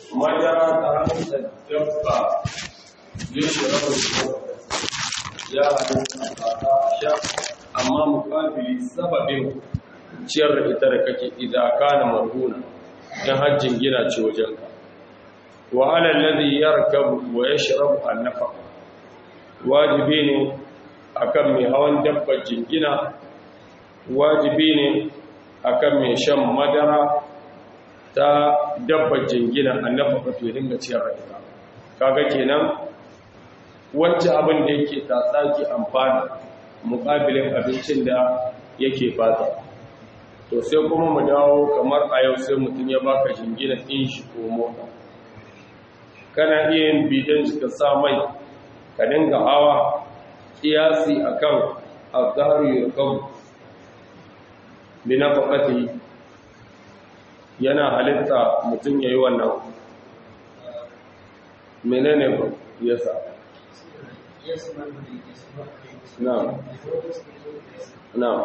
madara ta hanyar dabba yin shirar ya halitta a sha amma mukabili sababin ciyar da ita da kake idan kana marhuna in hajjin gina ce wajenka wa ala alladhi yarkabu wa yashrabu an-nafaqa wajibi ne akan mai hawan dabbar jingina wajibi ne akan mai shan madara ta dabbar jingina an-nafaqa to dinga ciyar da ita kaga kenan wancan abin da yake tatsaki amfani mukabilin abincin da yake fata to sai kuma mu dawo kamar a yau sai mutum ya baka jingina ɗin shi ko mota kana iya yin bidan shi ka sa mai ka dinga hawa kiyasi akan azharu yarkab binafaqati yana halitta mutum yayi wannan menene ba yasa na'am na'am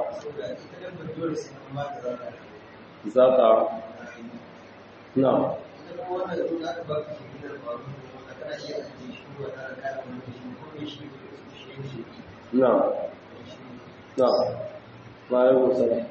zata na'am na'am na'am ma'alaikum salam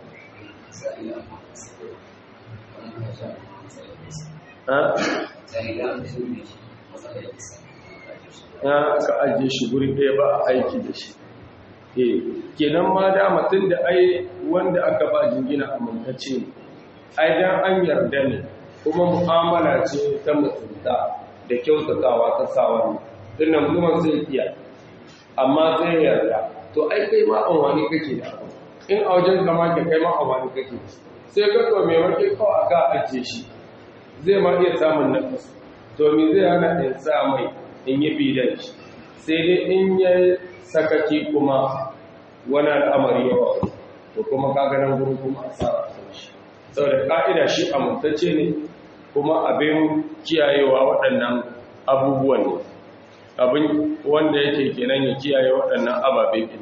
ya ka ajiye shi guri ɗaya ba a aiki da shi eh kenan ma da mutum da ai wanda aka ba jingina amintacce ne ai dan an yarda ne kuma mu'amala ce ta mutunta da kyautatawa ta sawa ne dinnan kuma zai iya amma zai yarda to ai kai ma amfani kake da abu in a wajen zama da kai ma amfani kake sai ka to me wake kawai aka ajiye shi zai ma iya samun nafas to me zai hana in sa mai in yi bidan shi sai dai in ya sakaki kuma wani al'amari yawa to kuma kaganan guru kuma a sa shi saboda ka'ida shi amintacce ne kuma abin kiyayewa waɗannan abubuwan ne abin wanda yake kenan ya kiyaye waɗannan ababe ne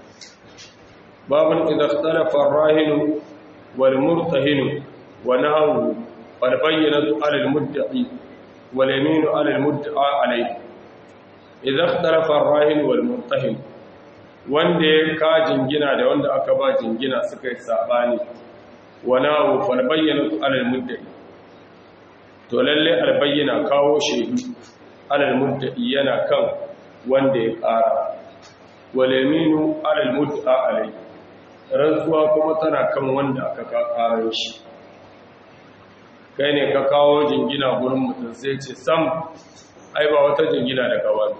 babin idan talafa rahinu wal murtahinu wa nahu wal bayyinatu alal mudda'i wal yaminu alal mudda'a alayhi idan talafa rahinu wal murtahin wanda ya ka jingina da wanda aka ba jingina suka yi sabani wa nahu wal bayyinatu alal mudda'i to lalle albayyana kawo shaidu alal mudda'i yana kan wanda ya ƙara walaminu alal mudda'a alai rantsuwa kuma tana kan wanda aka ƙarar shi kai ne ka kawo jingina gurin mutum sai ce sam ai ba wata jingina daga wani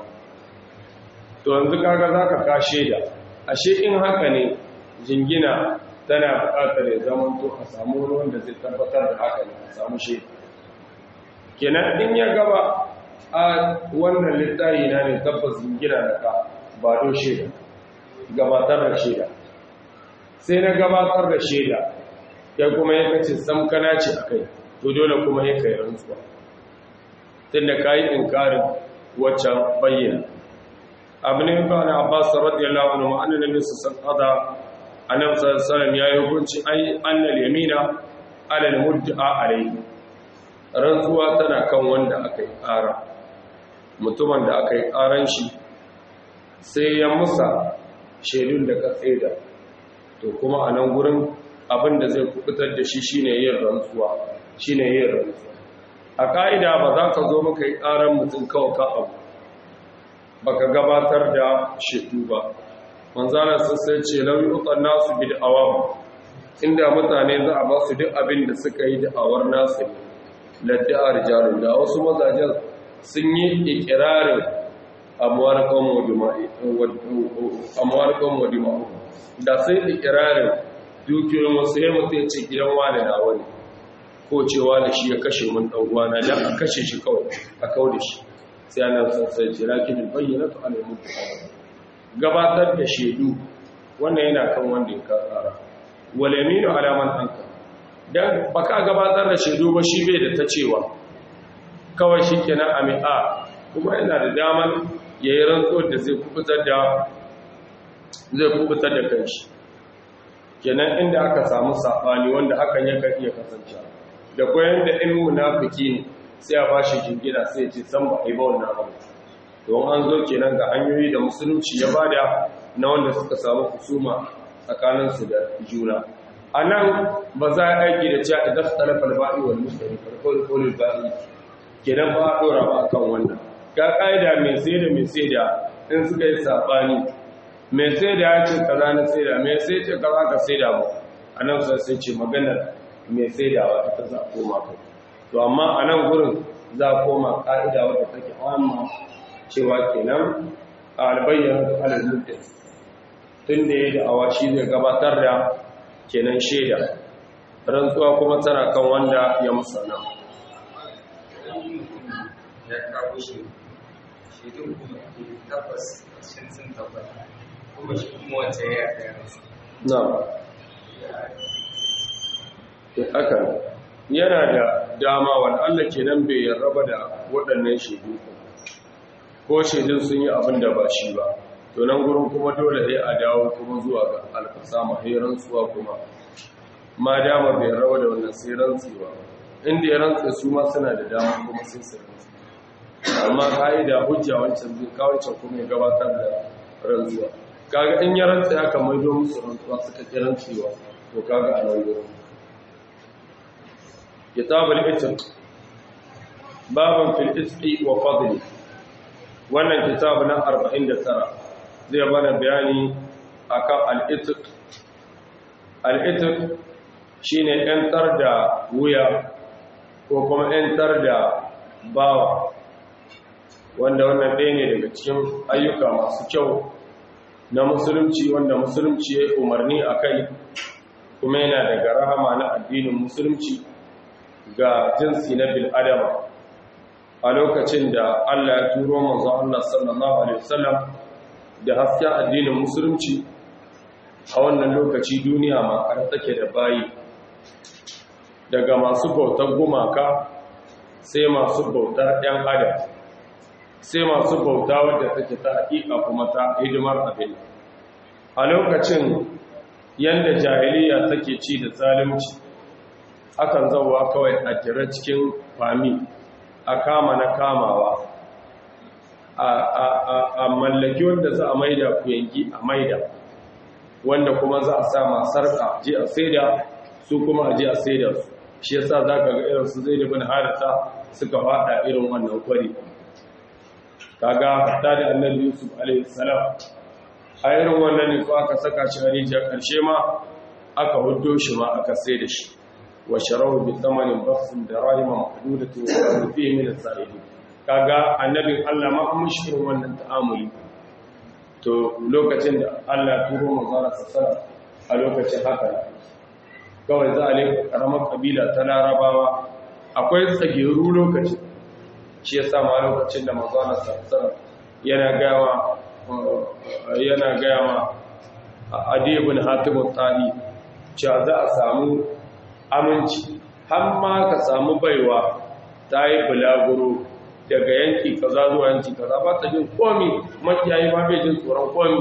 to yanzu kaga za ka kashe da ashe in haka ne jingina tana buƙatar ya zama to a samu wanda zai tabbatar da haka ne a samu shaida kenan in ya gaba a wannan littayi na ne tabbas gina da ka ba do shaida gabatar da shaida sai na gabatar da shaida ya kuma ya kace samkana ce a kai to dole kuma ya kai rantsuwa tun da ka yi inkarin waccan bayyana abu ne ba na abbas radiyallahu anhu ma'anar nabi sallallahu alaihi annabi sallallahu alaihi ya yi hukunci ai annal yamina ala al-mudda'a alayhi rantsuwa tana kan wanda aka yi ƙara mutumin da aka yi ƙaran shi sai ya musa shaidun da ka tsaida to kuma a nan gurin abin da zai kubutar da shi shine yin rantsuwa shine yin rantsuwa a ƙa'ida ba za ka zo maka yi ƙaran mutum kawai ka abu baka gabatar da shaidu ba manzana sun sai ce lauyi ukan nasu bi da awamu inda mutane za a ba su duk abin da suka yi da'awar nasu ne ladda'ar jarin da wasu mazajen sun yi ikirarin amwarkon wadima'u da sai ikirarin dukiyoyin wasu ya mutu ya ce gidan wane na wani ko cewa da shi ya kashe mun ɗan'uwana don a kashe shi kawai a kawo da shi sai ana sassai jira kinin bayyana su ana mutu gabatar da shaidu wannan yana kan wanda ya kara walaminu alaman hankali don baka gabatar da shaidu ba shi bai da ta cewa kawai shi kenan a mi'a kuma yana da daman ya yi rantsuwar da zai kubutar da zai kubutar da kanshi kenan inda aka samu saɓani wanda hakan ya iya kasance da koyan da in munafiki ne sai a ba shi jingina sai ce san ba a yi ba wannan abu don an zo kenan ga hanyoyi da musulunci ya bada na wanda suka samu kusuma tsakaninsu da juna a nan ba za a aiki da cewa idan su talafar ba'i wani mutane farkon kolin ba'i kenan ba a ɗora ba a kan wannan ga ƙa'ida mai sai da mai sai da in suka yi saɓani mai sai da ya ce kaza na sai da mai sai ce kaza ka sai da mu a nan sai ce maganar mai sai da wa ita za a koma kai to amma a nan gurin za a koma ƙa'ida wadda take amma cewa kenan a albayyana alal mutum tun da ya da'awa shi zai gabatar da kenan shaida rantsuwa kuma tana kan wanda ya musana ya kawo shi shaidun kuma tabbas sun sun tabbata kuma shi kuma wance ya yi rasu na haka yana da dama wani allah kenan bai yarraba da waɗannan shaidu ko shaidun sun yi abin da ba shi ba to nan gurin kuma dole sai a dawo kuma zuwa ga alfasama sai rantsuwa kuma ma dama bai rawa da wannan sai rantsuwa inda ya rantsa su ma suna da dama kuma sai su rantsu amma ka'ida hujja wancan zai kawancan kuma ya gabatar da rantsuwa kaga in ya rantsa ya kamar don musu rantsuwa suka ki rantsuwa to kaga a nan gurin kitabul itq babun fil itqi wa fadli wannan kitab na 49 zai bana bayani akan al-itq al-itq shine yantar da wuya ko kuma yantar da bawa wanda wannan ɗaya ne daga cikin ayyuka masu kyau na musulunci wanda musulunci ya umarni a kai kuma yana daga rahama na addinin musulunci ga jinsi na bil'adama a lokacin da Allah ya turo manzo Allah sallallahu alaihi wasallam da hasken addinin musulunci a wannan lokaci duniya ma har take da bayi daga masu bautar gumaka sai masu bautar ɗan adam sai masu bauta wadda take ta haƙiƙa kuma ta hidimar abin a lokacin yadda jahiliya take ci da zalunci akan zauwa kawai a jira cikin fami a kama na kamawa a mallaki wanda za a maida ku yanki a maida wanda kuma za a sama sarka je a saida su kuma a je a saida su shi yasa za ka ga irin su zai da harata suka fada irin wannan kwari kaga ta da annabi yusuf alaihi salam a irin wannan ne ko aka saka shi a rijiyar karshe ma aka huddo shi ma aka sai da shi wa sharahu bi thamanin bakhsin da rahima mahdudatin wa fihi min as-sa'idin kaga annabin Allah ma an mishi irin wannan ta'amuli to lokacin da Allah turo manzara sassara a lokacin haka kawai za a leka karamar kabila ta larabawa akwai tsageru lokacin shi ya ma lokacin da manzara sassara yana gawa yana gawa a adibin hatimun tsari cewa za a samu aminci har ma ka samu baiwa ta yi bulaguro daga yanki kaza zuwa yanki kaza ba ta jin komi makiyayi ma bai jin tsoron komi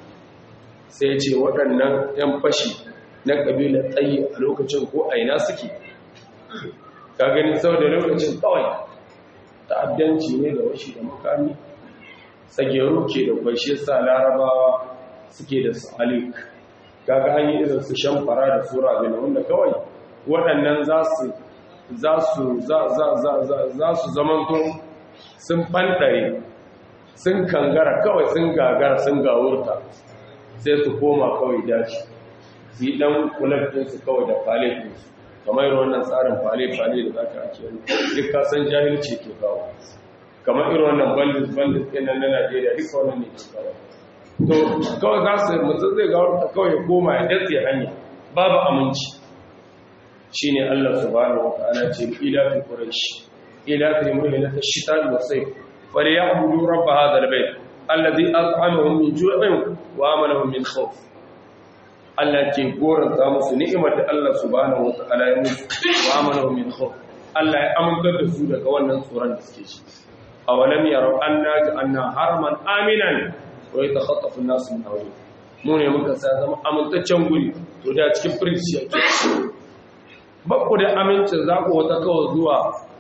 sai ce waɗannan 'yan fashi na ƙabilar tsayi a lokacin ko aina suke ka gani sau da lokacin kawai ta'addanci ne da washi da makami tsageru ke da kwashe sa larabawa suke da su alik kaga an yi irin su shan fara da sura bin wanda kawai waɗannan za su za su za su zamanto sun ɓantare sun kangara kawai sun gagara sun gawurta sai su koma kawai daji su yi ɗan kulafinsu kawai da falefinsu kamar irin wannan tsarin fale-fale da za ka ake yi duk kasan jahilci ke kawo kamar irin wannan bandit-bandit ɗin na najeriya duka wannan ne ke kawo to kawai za su mutum zai gawurta kawai ya koma ya datse hanya babu aminci shi ne Allah subhanahu wa ta'ala ce ila fi quraish ila fi mu'minat ash-shita'i was-sayf falyabudu rabb hadha al-bayt alladhi at'amahum min ju'in wa amanahum min khawf Allah ke goranta musu ni'imar da Allah subhanahu wa ta'ala ya musu wa amanahum min khawf Allah ya amintar da su daga wannan tsoron da suke shi awalam yaraw anna ja'alna haraman aminan wa yatakhattafu an-nasu min hawlihi mu ne muka sa zama amintaccen guri to da cikin firisi yake bakku da amincin za ku wata kawai zuwa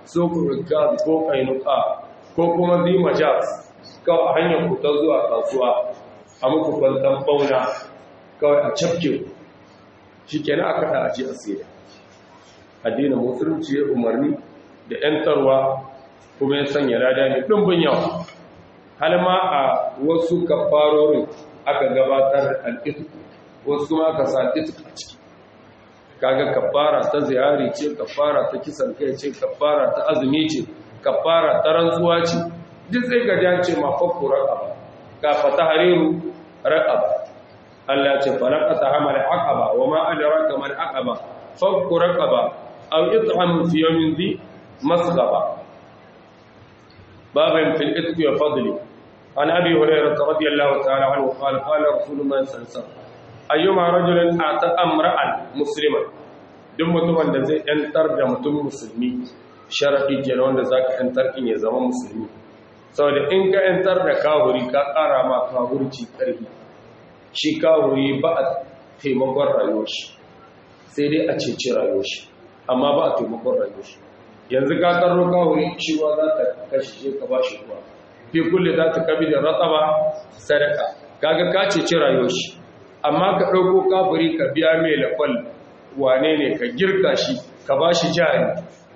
sukun rikaz ko kainuka ko kuma zima jaz kawai a hanyar ku ta zuwa kasuwa a muku kwantan bauna kawai a cafke shi kenan aka da aji asiri addinin musulunci ya umarni da ‘yantarwa kuma ya sanya lada ne ɗumbin yawa har ma a wasu kafarorin aka gabatar da al'itu wasu ma ka sa itu a ciki kaga kafara ta ziyari ce kafara ta kisan kai ce kafara ta azumi ce kafara ta rantsuwa ce duk sai ga jan ce ma fakku raqaba ka fata hariru raqaba Allah ce falaqata hamal aqaba wa ma adraka mal aqaba fakku raqaba aw it'am fi yawmin dhi masghaba babin fil itqi wa fadli an abi hurairah radiyallahu ta'ala anhu qala qala rasulullah sallallahu alaihi wasallam ayyuma rajulin ata amra'an musliman duk mutumin da zai yantar da mutum musulmi sharadi kenan wanda zaka yantar in ya zama musulmi saboda in ka yantar da kahuri ka kara ma kahurci karfi shi kahuri ba a taimakon rayuwar shi sai dai a ceci rayuwar shi amma ba a taimakon rayuwar shi yanzu ka karo kahuri shi ruwa za ta kashe shi ka ba shi ruwa fi kulle za ta kabi da ratsaba sadaka kaga ka ceci rayuwar shi amma ka ɗauko kafiri ka biya mai lafal wane ne ka girka shi ka ba shi jari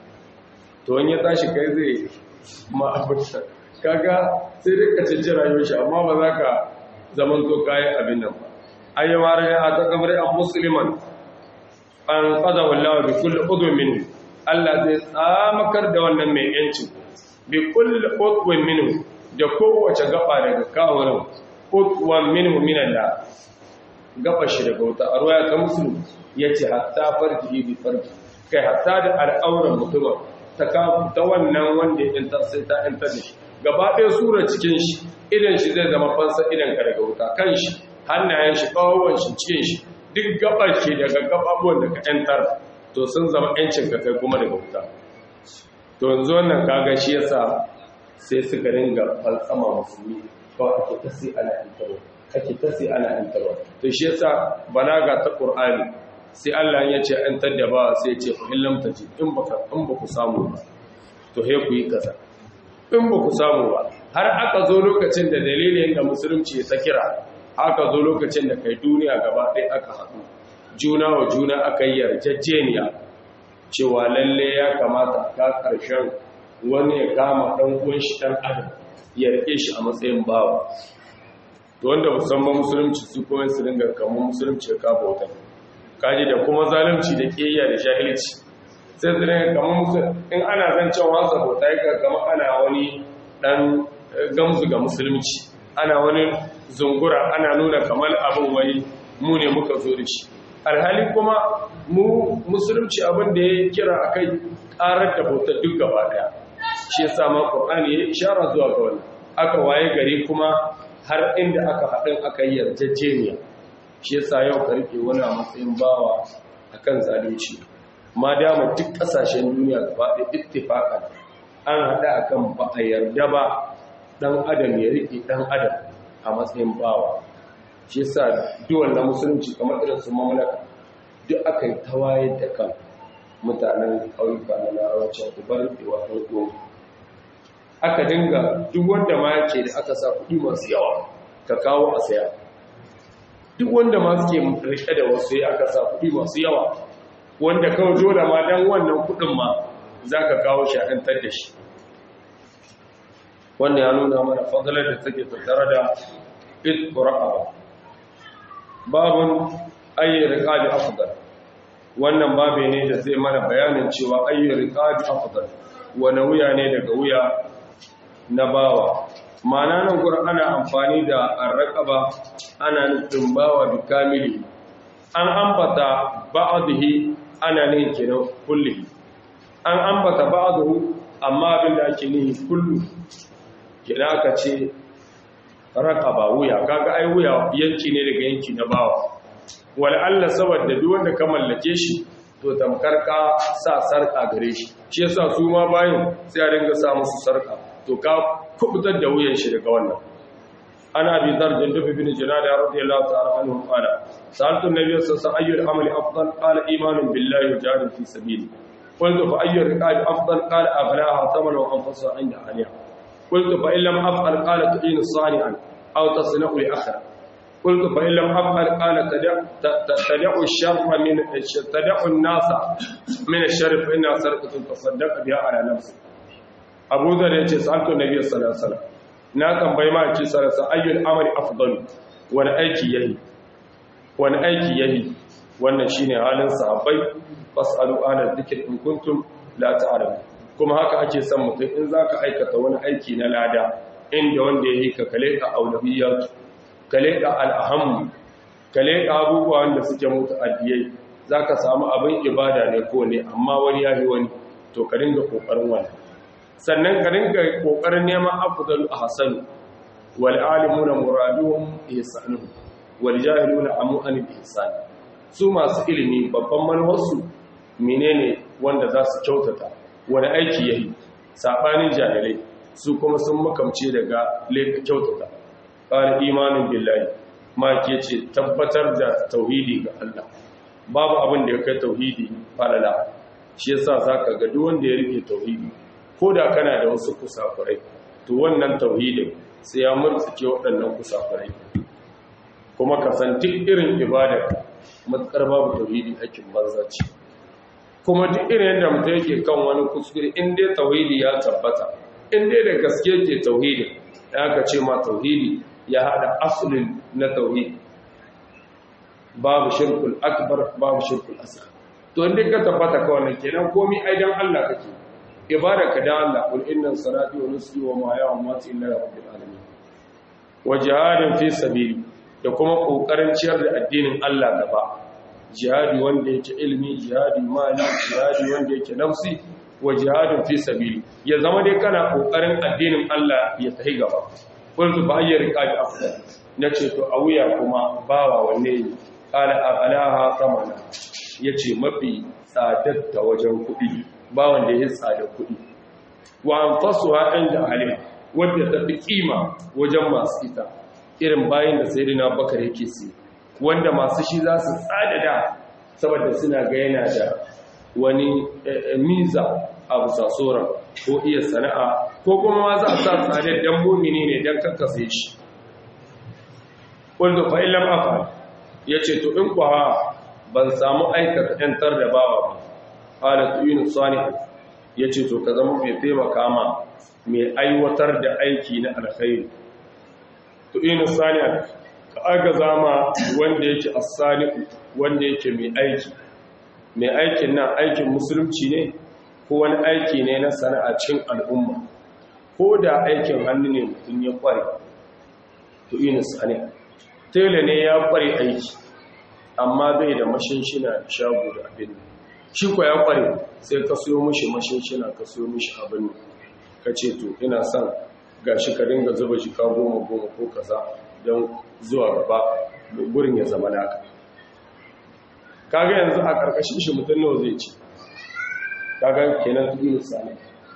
to wani ya tashi kai zai ma'abuta kaga sai dai ka canci rayuwar shi amma ba za ka zaman to kayan abin nan ba ayyama rai a ta kamar an musulman an kaza wallawa bi kulli udun min Allah zai tsamakar da wannan mai yanci bi kulli udun min da kowace gaba daga kawurin udwan minhu min Allah gaba shi daga wuta a ruwaya ta musulun ya ce hatta farji bi farji kai hatta da al'auran mutumin ta ta wannan wanda ya yanta sai ta yanta da shi gaba ɗaya sura cikin shi idan shi zai zama fansa idan ka daga wuta kan shi hannayen shi kawon shi cikin shi duk gabar ke daga gababuwan da ka yantar to sun zama yancin ka kai kuma daga wuta to yanzu wannan kaga shi yasa sai suka ringa falsama musulmi kawai ake ta sai ana yantarwa ake ta sai ana yantarwa to shi yasa balaga ta qur'ani sai Allah ya ce an tadda ba sai ya ce fa illam taji in baka in baku samu ba to he ku yi kaza in baku samu ba har aka zo lokacin da dalilin da musulunci ya ta kira aka zo lokacin da kai duniya gaba ɗaya aka haɗu juna wa juna aka yi yarjejeniya cewa lalle ya kamata ka ƙarshen wani ya kama ɗan uwan shi ɗan adam ya rike shi a matsayin bawa to wanda musamman musulunci su kuma su dinga kamar musulunci ya kafa wata kaji da kuma zalunci da ƙiyayya da jahilci sai su dinga kamar musulunci in ana zancen wasa bauta ya kama ana wani ɗan gamsu ga musulunci ana wani zungura ana nuna kamar abin wai mu ne muka zo da shi alhali kuma mu musulunci abin da ya kira a kai ƙarar da bauta duk gaba ɗaya shi ya sama ƙur'ani ya ishara zuwa ga wani aka waye gari kuma har inda aka haɗin aka yi yarjejeniya shi ya sa yau karfe wani a matsayin bawa a kan zalunci ma dama duk ƙasashen duniya gaba ɗaya ittifaƙan an haɗa a kan ba a yarda ba ɗan adam ya riƙe ɗan adam a matsayin bawa shi sa duwan na musulunci kamar irin su mamlaka duk aka yi tawaye da kan mutanen ƙauyuka na larabacin ubar ɗewa ɗan uwan aka dinga duk wanda ma yake da aka sa kuɗi masu yawa ka kawo a saya duk wanda ma suke rike da wasu ya aka sa kuɗi masu yawa wanda kawai dole ma dan wannan kuɗin ma za ka kawo shi a ɗantar da shi wannan ya nuna mana fadalar da take tattare da itqra'a babun ayyar riqabi afdal wannan babe ne da zai mana bayanin cewa ayyar riqabi afdal wani wuya ne daga wuya na bawa ma'ana nan gurin ana amfani da arraqaba ana nufin bawa bi kamili an ambata ba'dhi ana ne kenan kulli an ambata ba'dhu amma abin da ake nihi kullu kenan aka ce raqaba wuya kaga ai wuya yanki ne daga yanki na bawa wal Allah saboda duk wanda ka mallake shi to tamkar ka sa sarka gare shi shi yasa su ma bayin sai a dinga sa musu sarka to ka kubutar da wuyan shi daga wannan ana bi dar jindub ibn junada radiyallahu ta'ala anhu qala sa'altu an-nabiy sallallahu alaihi wasallam ayyul amali afdal qala imanun billahi wa jihadun fi sabili قلت فأي الرقاب أفضل قال أغلاها ثمنا وأنفسها عند أهلها قلت فإن لم أفعل قال تعين صانعا أو تصنع لأخرى قلت فإن لم أفعل قال تدع, تدع الشر من تدع الناس من الشر فإنها سرقة تصدق بها على نفسه أبو ذر يجي سألت النبي صلى الله عليه وسلم ناكم بيما يجي صلى الله عليه وسلم أي العمل أفضل وأنا أيكي يهي وأنا أيكي يهي wannan shine halin sahabbai fasalu ala dhikr in kuntum la ta'lamun kuma haka ake son mutum in zaka aikata wani aiki na lada inda wanda yake ka kale ka aulawiyat kale ka al'aham kale ka abubuwa wanda suke mutu addiyai zaka samu abin ibada ne ko ne amma wani yayi wani to ka dinga kokarin wannan sannan ka dinga kokarin neman afdalu ahsan wal alimuna muraduhum ihsanuhum wal jahiluna amu an ihsan su masu ilimi babban manuwarsu menene wanda za su kyautata wani aiki yayi sabanin jahilai su kuma sun makamce daga leka kyautata qala imanin billahi ma ke ce tabbatar da tauhidi ga Allah babu abin da ya kai tauhidi falala shi yasa zaka ga duk wanda ya rike tauhidi ko da kana da wasu kusakurai to wannan tauhidin sai ya murtsike waɗannan kusakurai kuma ka san duk irin ibadar matsar babu tauhidi aikin banza ce kuma duk irin yadda mutum yake kan wani kuskure in dai tauhidi ya tabbata in dai da gaske ke tauhidi ya ka ce ma tauhidi ya hada asulin na tauhidi babu shirkul akbar babu shirkul asghar to inda ka tabbata ka wannan kenan komai ai dan Allah kake ibadaka da Allah kul inna salati wa nusuki wa mahaya wa mamati lillahi rabbil alamin wa jihadin fi sabili da kuma kokarin ciyar da addinin Allah gaba jihadi wanda yake ilmi jihadi mali jihadi wanda yake nafsi wa jihadin fi sabili ya zama dai kana kokarin addinin Allah ya tafi gaba qultu fa ayyar riqabi afdal nace to a wuya kuma bawa wanne ne qala alaha samana yace mafi tsadar ta wajen kuɗi bawan da ya tsada kuɗi wa anfasuha inda alim wanda ta fi kima wajen masu ita irin bayin da sayyidina bakar yake si wanda masu shi za su tsada da saboda suna ga yana da wani miza a bisa tsoron ko iya sana'a ko kuma ma za a sa tsadar dan mumini ne dan kakkasa shi wanda fa illam afal yace to in kwa ban samu aikata yantar da bawa ba qala tuyinu salih yace to ka zama mai taimaka ma mai aiwatar da aiki na alkhairi tuyinu salih ka aga zama wanda yake as-salih wanda yake mai aiki mai aikin nan aikin musulunci ne ko wani aiki ne na sana'a cikin al'umma ko da aikin hannu ne mutum ya kware to ina sani tele ne ya kware aiki amma bai da mashinshina da shago da abin shi kwa ya kware sai ka siyo mishi mashinshina ka siyo mishi abin ka ce to ina son gashi ka dinga zuba jika goma goma ko kaza don zuwa gaba gurin ya zama naka kaga yanzu a karkashin shi mutum nawa zai ci kaga kenan tuɗi misali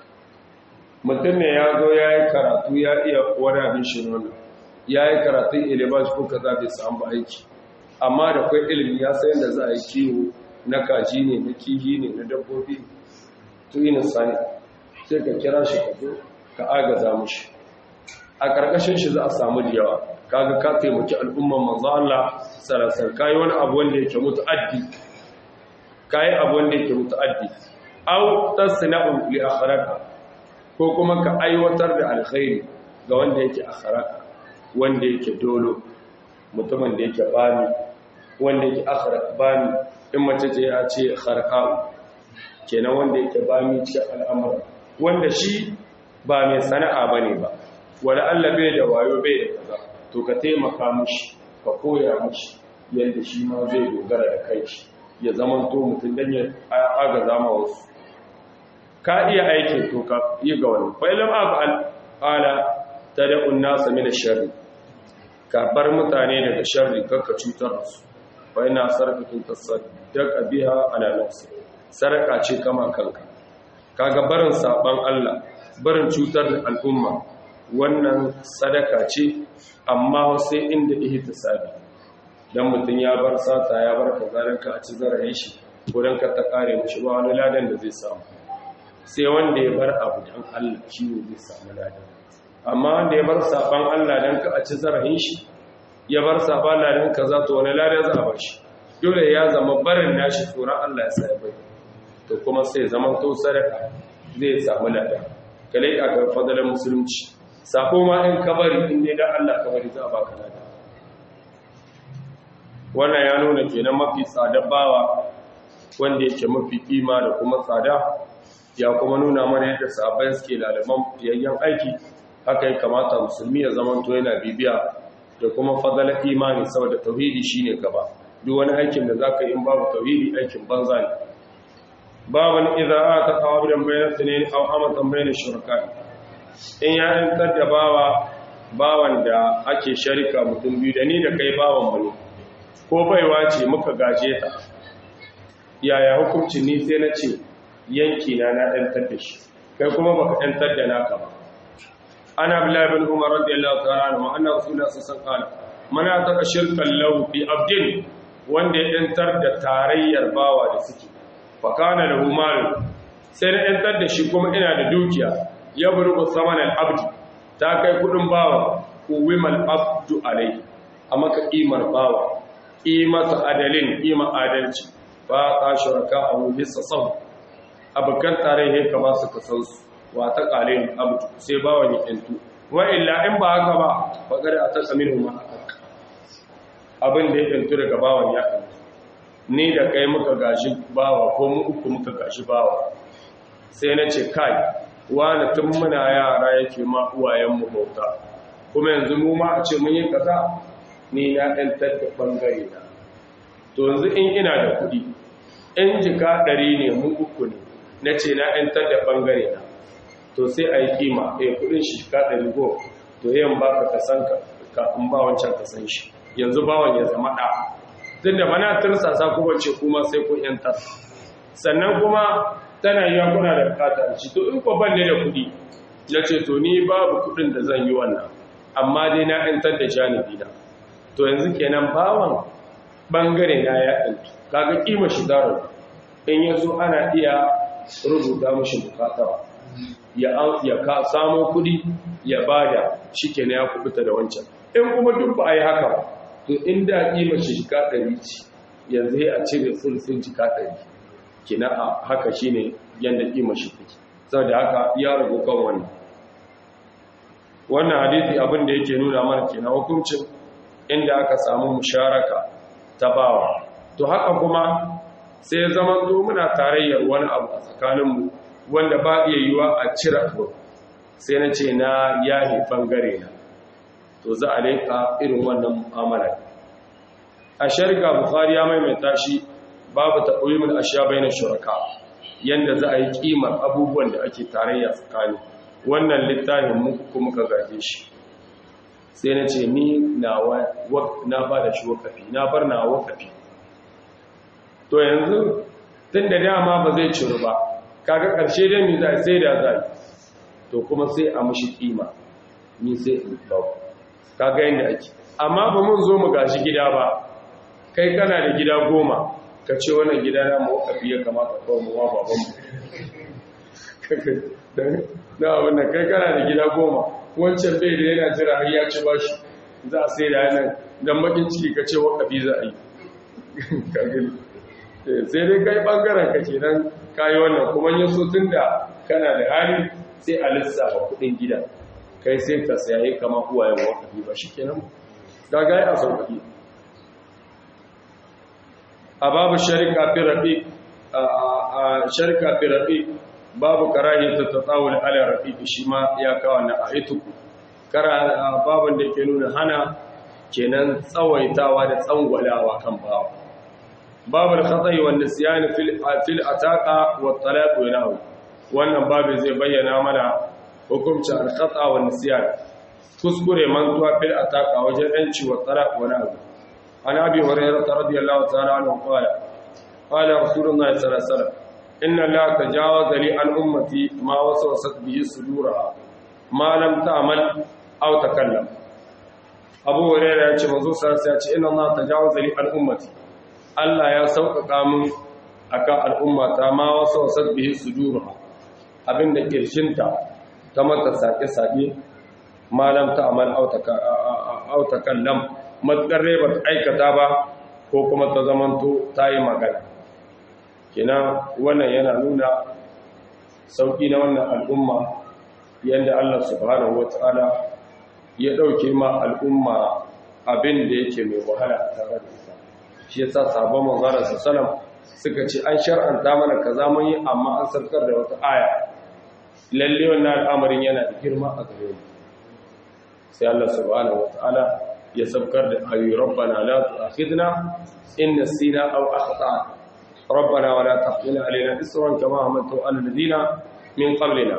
mutum ne ya zo ya yi karatu ya iya wani abin shi nuna ya yi karatun ilibash ko kaza bai samu aiki amma da kwai ilimi ya sayan da za a yi kiwo na kaji ne na kihi ne na dabbobi tuɗi misali sai ka kira shi ka zo ka agaza mushi a karkashin shi za a samu da yawa kaga ka taimaki al'umman manzo Allah sarasar kai wani abu wanda yake mutaaddi kai abu wanda yake mutaaddi aw tasna'u li akharaka ko kuma ka aiwatar da alkhairi ga wanda yake akharaka wanda yake dolo mutumin da yake bani wanda yake akharaka bani in mace ce ya ce kharqa'u kenan wanda yake bani cikin al'amura wanda shi ba mai sana'a bane ba wala Allah bai da wayo bai da kaza to ka taimaka mishi ka koya mishi yadda shi ma zai dogara da kai shi ya zama to mutum dan ya agaza ma wasu ka iya aiki to ka yi ga wani fa ilam afal qala tad'un nas min ash-sharri ka bar mutane daga sharri kakka cutar da su fa ina sarqatun tasaddaqa biha ala nafsi sarka ce kama kanka kaga barin saban Allah barin cutar da al'umma wannan sadaka ce amma sai inda ihtisabi dan mutun ya bar sata ya bar kazarin ka a ci zarayin shi wurin ka ta kare mishi ba wani ladan da zai samu sai wanda ya bar abu don Allah shi ne zai samu ladan amma wanda ya bar saban Allah don ka a ci zarafin shi ya bar saban Allah don ka za to wani ladan za a ba shi dole ya zama barin nashi tsoron Allah ya sai bai to kuma sai zaman to sadaka zai samu ladan kalai a ga fadalar musulunci sako ma in kabari in dai dan Allah kabari za a baka ladan wannan ya nuna kenan mafi tsadar bawa wanda yake mafi kima da kuma tsada ya kuma nuna mana yadda sahabbai suke lalaban fiyayyen aiki haka ya kamata musulmi ya zama to yana bibiya da kuma fadalar imani saboda tauhidi shine gaba duk wani aikin da zaka yi in babu tauhidi aikin banza ne baban idza ata qawabidan bayna sunayn aw amatan bayna shuraka in ya yantar da bawa bawan da ake sharika mutum biyu da ni da kai bawan mu ne ko baiwa ce muka gaje ta yaya hukuncin ni sai na ce yanki na na ɗantar da shi kai kuma baka ɗantar da naka ba ana bilahi bin umar radiyallahu ta'ala anhu anna rasulullah sallallahu alaihi wasallam mana ta shirkan lahu bi abdin wanda ya ɗantar da tarayyar bawa da suke fa kana lahu mal sai na ɗantar da shi kuma ina da dukiya ya burbu saman al-abdi ta kai kudin bawa uwimal abdu alai amma ka kimar bawa kimata adalin kima adalci ba ta shuraka abu bisa sau abokan tarihi ka ba su kasansu wa ta ƙalin abu sai ba wani ƙintu wa illa in ba haka ba faƙar a ta tsamin ma abin da ya ƙintu daga bawan ya ƙintu ni da kai muka gashi bawa ko mu uku muka gashi bawa sai na ce kai wani tun muna yara yake ma uwayenmu bauta kuma yanzu mu ma a ce mun yi kaza ni na ɗantar da ɓangare na to yanzu in ina da kuɗi in jika ɗari ne mu uku ne na ce na ‘yantar da ɓangare na to sai a yi kima a yi kudin shi ka ɗari go to yin ba ka kasan ka in ba wancan kasan shi yanzu bawan ya zama ɗa duk da mana tursasa kuma ce kuma sai kun ‘yantar sannan kuma tana yi kuna da bukata ci to in ko ban ne da kuɗi na ce to ni babu kuɗin da zan yi wannan amma dai na ‘yantar da janibi na to yanzu kenan bawan ɓangare na ya ɗantu kaga kima shi zaro in yanzu ana iya rubuta mashi bukatawa ya ka samo kudi ya bada shi ke ya kubuta da wancan in kuma duk ba a yi haka ba to inda kima shi jika ɗari ce yanzu ya cire sulfin jika ɗari kina a haka shi ne yadda kima shi take saboda haka ya ragu kan wannan wannan hadithi abin da yake nuna mana kenan hukuncin inda aka samu musharaka ta bawa to haka kuma sai zama zo muna tarayyar wani abu a tsakaninmu wanda ba iya yiwa a cire abu sai na ce na yahi bangare na to za a laika irin wannan mu'amala a sharika bukhari ya maimaita shi babu taqwimul ashya bayna shuraka yanda za a yi kimar abubuwan da ake tarayya tsakani wannan littafin mu kuma ka gaje shi sai na ce ni na ba da shi wakafi na bar na wakafi to yanzu tun da dama ba zai ciru ba kaga ƙarshe dai mi zai sai da zai to kuma sai a mushi kima ni sai in bau kaga yadda ake amma ba mun zo mu gashi gida ba kai kana da gida goma ka ce wannan gida na mu wakafi ya kamata kawai mu wa babanmu na abin da kai kana da gida goma wancan bai da yana jira har ya ci bashi za a sai da yanar don bakin ciki ka ce wakafi za a yi sai dai kai bangaren ka ke nan kayi wannan kuma yin so tun da kana da hali sai a lissafa kudin gida kai sai ka sayaye kama uwayen wakafi ba shi kenan gagaye a sauƙaƙi a babu sharika fi rafi a sharika fi rafi babu karahi ta tatawul ala rafiqi shi ma ya kawo na aitu kara babun da ke nuna hana kenan tsawaitawa da tsangwalawa kan bawa babu al-khata'i wan nisyan fil fil ataqa wa talaq wa nahu wannan babu zai bayyana mana hukuncin al-khata' wan nisyan kuskure mantuwa fil ataqa wajen yanci wa talaq wa nahu an abi hurairah radiyallahu ta'ala anhu qala qala rasulullahi sallallahu alaihi wasallam inna la tajawaza li an ummati ma wasawasat bihi suduraha ma lam ta'mal aw takallam abu hurairah ya ce manzo sallallahu alaihi wasallam ya ce inna la tajawaza li an ummati Allah ya sauƙaƙa min akan al'umma ta ma wasu wasat bihi sujuruha abinda kirshinta ta mata sake-sake malam ta amal autakallam matsar ba ta aikata ba ko kuma ta zamanto ta yi magana kina wannan yana nuna sauƙi na wannan al'umma yadda Allah subhanahu wa ta'ala ya ɗauke ma al'umma abin da yake mai wahala a tare da ita shi ya sa sabon manzarar sassalam suka ce an shar'anta mana ka mun yi amma an sarkar da wata aya lalle wannan al'amarin yana da girma a gare mu sai Allah subhanahu wa ta'ala ya sabkar da ayu rabbana la tu'akhidna in nasina aw akhtana rabbana wa la tahmil alaina isran kama hamaltu ala alladhina min qablina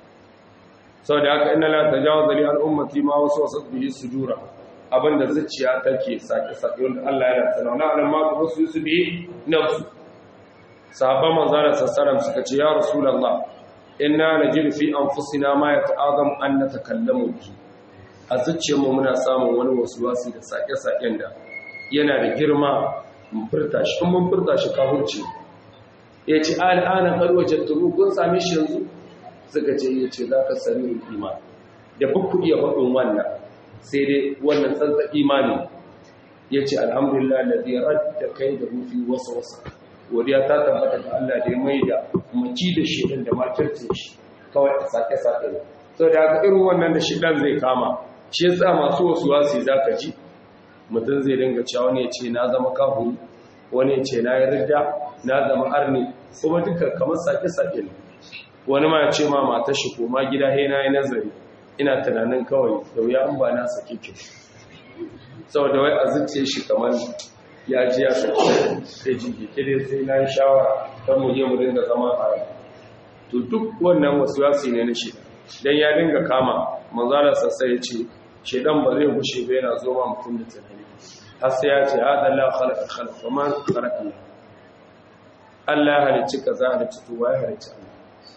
saboda haka inna la tajawaza li al-ummati ma wasawasat bihi sujura abinda zuciya take sake sake wanda Allah yana tsanauna alam ma ku su su bihi nafsu sahabban manzara sassaram suka ce ya rasulullah inna najidu fi anfusina ma yata'azam an natakallamu bihi a zuciyarmu muna samun wani wasuwasi da sake-saken da yana da girma mun furta shi kun mun furta shi kafurci ya ce al'ana karwajen turu kun same shi yanzu suka ce ya ce za ka sami iman da buku iya faɗin wannan sai dai wannan tsantsa imani ya ce alhamdulillah da zai da kai da rufi wasa wasa godiya ta tabbata da Allah da ya mai da maki da shedan da makircin shi kawai a sake-sake ne sau da haka irin wannan da shedan zai kama shi yasa masu wasu wasi za ka ji mutum zai dinga cewa wani ya ce na zama kahuri wani ya ce na yi ridda na zama arni kuma duka kamar sake-sake ne wani ma ya ce ma mata shi koma gida he na yi nazari ina tunanin kawai da wuya an ba na sake ki saboda wai a zuciya shi kamar ya ji ya sake sai jiki kire sai na yi shawara kan mu je mu dinga zama a rai to duk wannan wasu wasi ne na shi dan ya dinga kama manzala sassa ya ce shedan ba zai gushe ba yana zo ma mutum da tunani har sai ya ce hada la khalaqa khalaqa man khalaqa Allah ya halicci kaza halicci to wai halicci Allah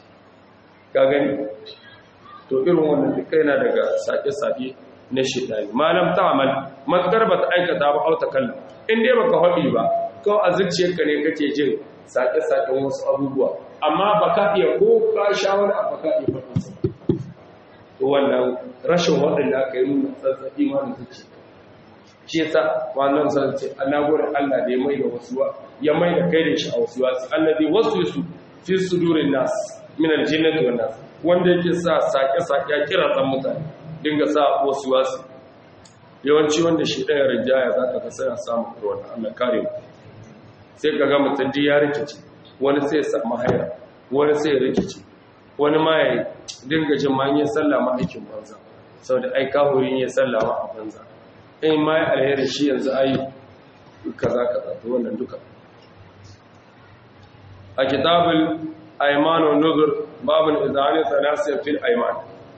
ka gani to irin wannan duka yana daga sake-sake na shedani malam ta'amal matkar ba ta aikata ba auta kallon in dai baka haɗi ba ko a zuciyarka ne kake jin sake-saken wasu abubuwa amma baka iya ko ka sha wani abu ka iya faɗinsa to wannan rashin waɗanda aka yi nuna tsantsan imanin zuci shi yasa wannan zan ce ana gurin Allah da ya mai da wasu ya mai da kai da shi a wasu wasu allazi wasu su fi sudurin nas min aljinnati wan nas wanda yake sa sake sake kira san mutane dinga sa wasu wasu yawanci wanda shi ɗaya rijaya zaka ga sai a samu ruwan Allah kare mu sai kaga mutum ya rikice wani sai ya samu haira wani sai ya rikice wani ma ya dinga jin ma yin sallama aikin banza sau da ai kahurin ya sallama a banza in ma ya alheri shi yanzu ai kaza kaza to wannan duka a kitabul ayman wa nuzur babul izani thalatha fil ayman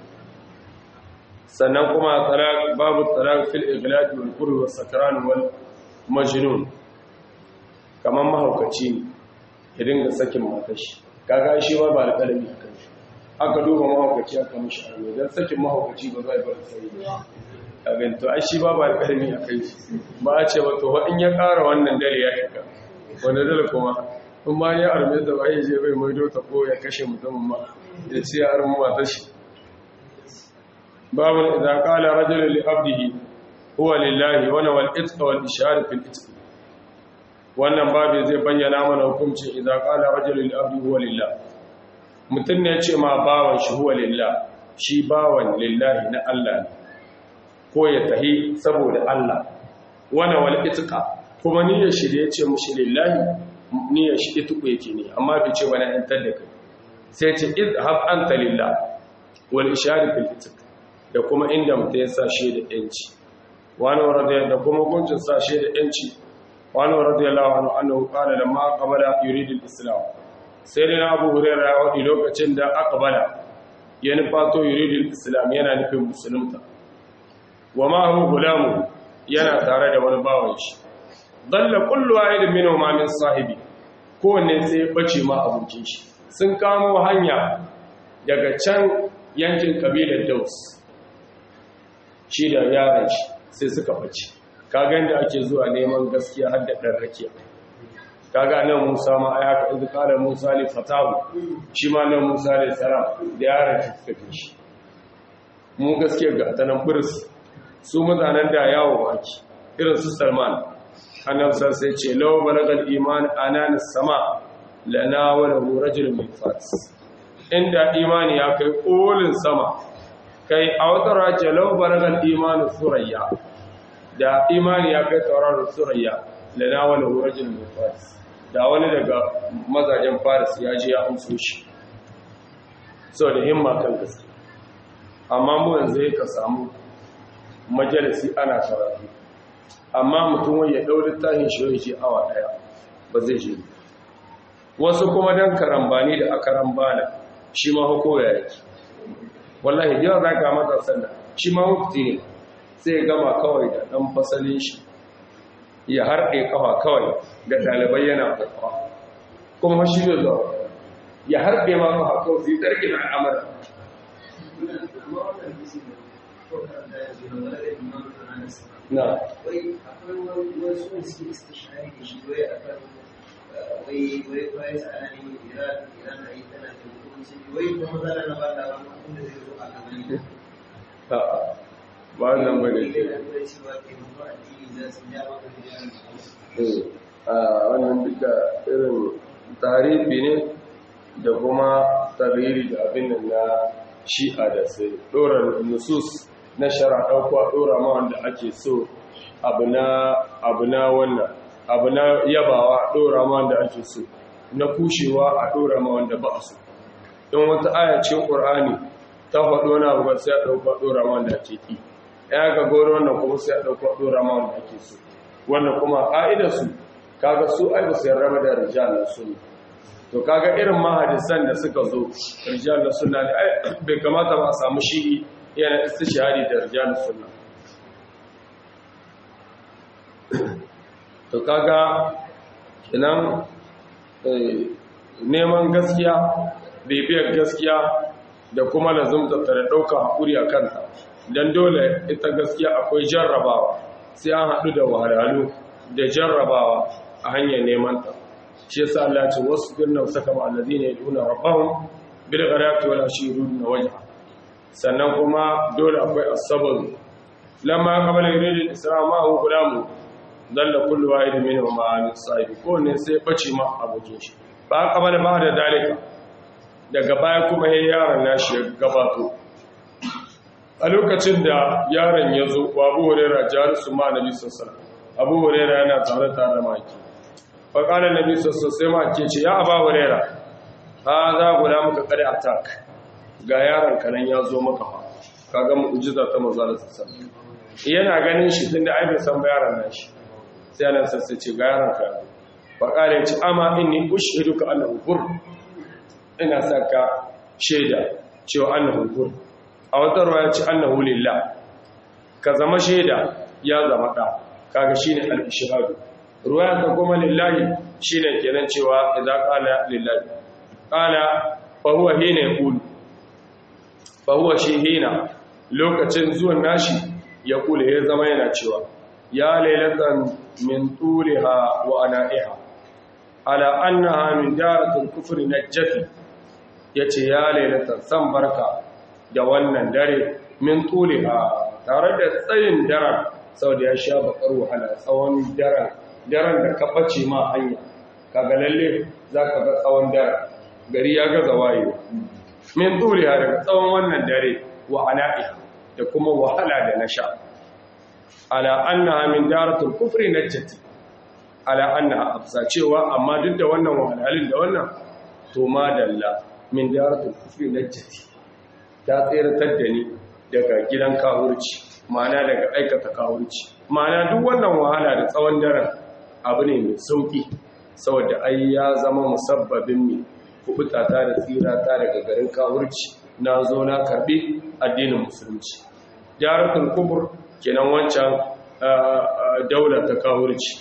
sannan kuma talaq babu talaq fil ighlaq wal qurb was sakran wal majnun kaman mahaukaci ne ya dinga sakin matashi kaga shi ba ba da kalami akan shi aka duba mahaukaci aka mishi arme don sakin mahaukaci ba zai bar sai abin to ai shi ba ba karmi a kai shi ba a ce ba to in ya ƙara wannan dare ya shiga wanda dole kuma in ma ya arme da ba ya je bai maido ta ko ya kashe mutumin ma ya ce ya arme mata shi babun idan qala rajulun li abdihi huwa lillahi wa wal itqa wal ishar fil itq wannan babu zai bayyana mana hukuncin idan qala rajulun li abdihi huwa lillahi mutum ne ce ma bawan shi huwa lillah shi bawan lillahi na Allah ne ko ya tahi saboda Allah wana wal itqa kuma niyyar shi da ya ce mushi lillahi niyyar shi itqu yake ne amma bai ce wani an da kai sai ce idhab anta lillah wal ishari fil itq da kuma inda mutum ya sa shi da yanci wani radiyallahu da kuma guncin sa shi da yanci wani radiyallahu anhu annahu qala lamma qabala yuridu al-islam sai dai abu hurera ya waɗi lokacin da aka bala ya nufato yuridul islam yana nufin musulunta wa ma'ahu gulamu yana tare da wani bawan shi dalla kullu wahidin minhum min sahibi kowanne sai ya bace ma abokin shi sun kamo hanya daga can yankin kabilar Daus shi da yaran shi sai suka bace kaga inda ake zuwa neman gaskiya har da dan rakiya kaga nan Musa ma ai haka idan kala Musa li fatahu shi ma nan Musa li salam da yaran shi suka fi shi mu gaskiya ga ta nan buris su mutanen da yawo baki irin su Salman annabi sai ce law balagal iman anan sama lana wa lahu rajulun min fas inda imani ya kai kolin sama kai a wata race lau balagal imanu surayya da imani ya kai tauraron surayya lana wa lahu rajulun min fas da wani daga mazajen faris ya ji ya amso shi sau da himma kan gaske amma mu yanzu ka samu majalisi ana karatu amma mutum wani ya ɗau littafin shi ya ce awa ɗaya ba zai je wasu kuma don karambani da aka rambana shi ma hukoya yake wallahi yawan za ka mata sanda shi ma hukti ne sai gama kawai da ɗan fasalin shi ya harɗe kawa kawai da ɗalibai yana kwakwa kuma shi ne zuwa ya harɗe ma kawa kawai su yi tsarki na al'amara na wai akwai wasu da suke istishari da shi wai a kan wai wai wai tsananin iran iran da yi tana da hukunci wai kuma zana na ba da wani abin da zai zo a gaban a'a ba nan ba ne ne da kuma cewa ke mutu addini za su ja maka da shi a wannan duka irin tarihi ne da kuma tariri da abin nan na shi'a da sai ɗora nusus na shara ɗauko a ɗora ma wanda ake so abu na wannan abu na yabawa a ɗora ma wanda ake so na kushewa a ɗora ma wanda ba a so in wata ayacin ƙur'ani ta faɗo na abu sai a ɗauko a ɗora ma wanda ake ƙi ya ga goro wannan kuma sai a ɗauko a ɗora ma wanda ake so wannan kuma ƙa'idarsu kaga su ai ba su yarda da rijalar sunna to kaga irin mahadisan da suka zo rijalar sunna ne ai bai kamata ba a samu shi yana istishhadi da rijalar sunna to kaga kenan neman gaskiya bibiyar gaskiya da kuma lazumta ta da ɗauka haƙuri a kanta don dole ita gaskiya akwai jarrabawa sai an haɗu da wahalhalu da jarrabawa a hanyar neman ta shi yasa Allah ce wasu birnin saka ma alladhina yaduna rabbahum bil ghadati wal ashi yuriduna wajha sannan kuma dole akwai as-sabr lamma qabala yurid al-isra ma hu gulamu dalla kullu wahid minhum ma an sahibi ko ne sai bace ma abokin shi ba qabala ba da dalika daga baya kuma yayin yaron nashi ya gabato a lokacin da yaron ya zo wa Abu Hurairah jarisu ma Nabi sallallahu alaihi wasallam Abu Hurairah yana tare tare da maki faƙalar nabi sassu sai ma ke ce ya aba wurera ha za guda muka kare attack ga yaron kanan ya zo maka fa kaga mu'jiza ta manzo da sassa yana ganin shi tunda ai bai san ba yaron nan shi sai Allah sassa ce ga yaron ka faƙalar ya ce amma inni ushiduka annahu hur ina saka shaida cewa annahu hur a wata ruwa ya ce annahu lillah ka zama shaida ya zama da kaga shine al-ishhadu ruwaya ta kuma lillahi shine kenan cewa idan qala lillahi qala fa huwa hina yaqul fa huwa shi hina lokacin zuwan nashi ya kula ya zama yana cewa ya lailatan min tuliha wa ana'iha ala annaha min daratul kufri najjati yace ya lailatan san barka da wannan dare min tuliha tare da tsayin daren saboda ya sha bakar wahala tsawon daren daren da ka ɓace ma hanya kaga lalle za ka ga tsawon daren gari ya gaza wayewa min turiya daga tsawon wannan dare wa ana'i da kuma wahala da na sha ala annaha min daratul kufri najjati ala annaha afsa cewa amma duk da wannan wahalhalin da wannan to ma dalla min daratul kufri najjati ta tseratar da ni daga gidan kawurci ma'ana daga aikata kawurci ma'ana duk wannan wahala da tsawon daren abu ne mai sauki saboda ai ya zama musabbabin mai kubuta ta da tsira ta daga garin kawurci na zo na karbi addinin musulunci jaratul kubur kenan wancan daula ta kawurci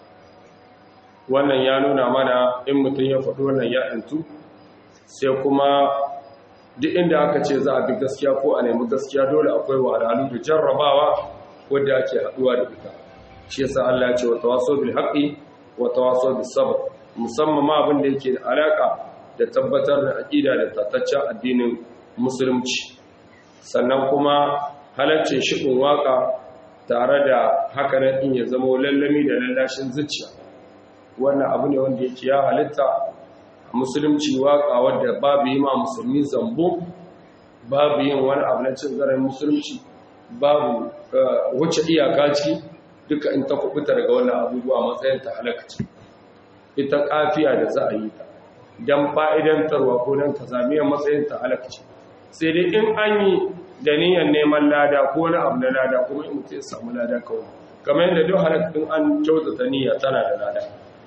wannan ya nuna mana in mutum ya faɗi wannan ya intu sai kuma duk inda aka ce za a bi gaskiya ko a nemi gaskiya dole akwai wahalhalu da jarrabawa wadda ake haɗuwa da ita shi yasa Allah ya ce wa tawaso bil haqqi wa tawaso bis sabr musamman ma abin da yake da alaka da tabbatar da aqida da tataccen addinin musulunci sannan kuma halaccin shi'un waka tare da haka nan in ya zama lallami da lallashin zuciya wannan abu ne wanda yake ya halitta a musulunci waka wadda babu yi ma musulmi zambo babu yin wani abu na cin zaren musulunci babu wuce iyaka ciki duka in ta kubuta daga wannan abubuwa matsayin ta halakaci ita kafiya da za a yi ta don fa'idantarwa ko don ka zamiyar matsayin ta halakaci sai dai in an yi da niyyar neman lada ko na abu na lada kuma in mutu ya samu lada kawai kamar yadda duk halakatun an kyautata niyya tana da lada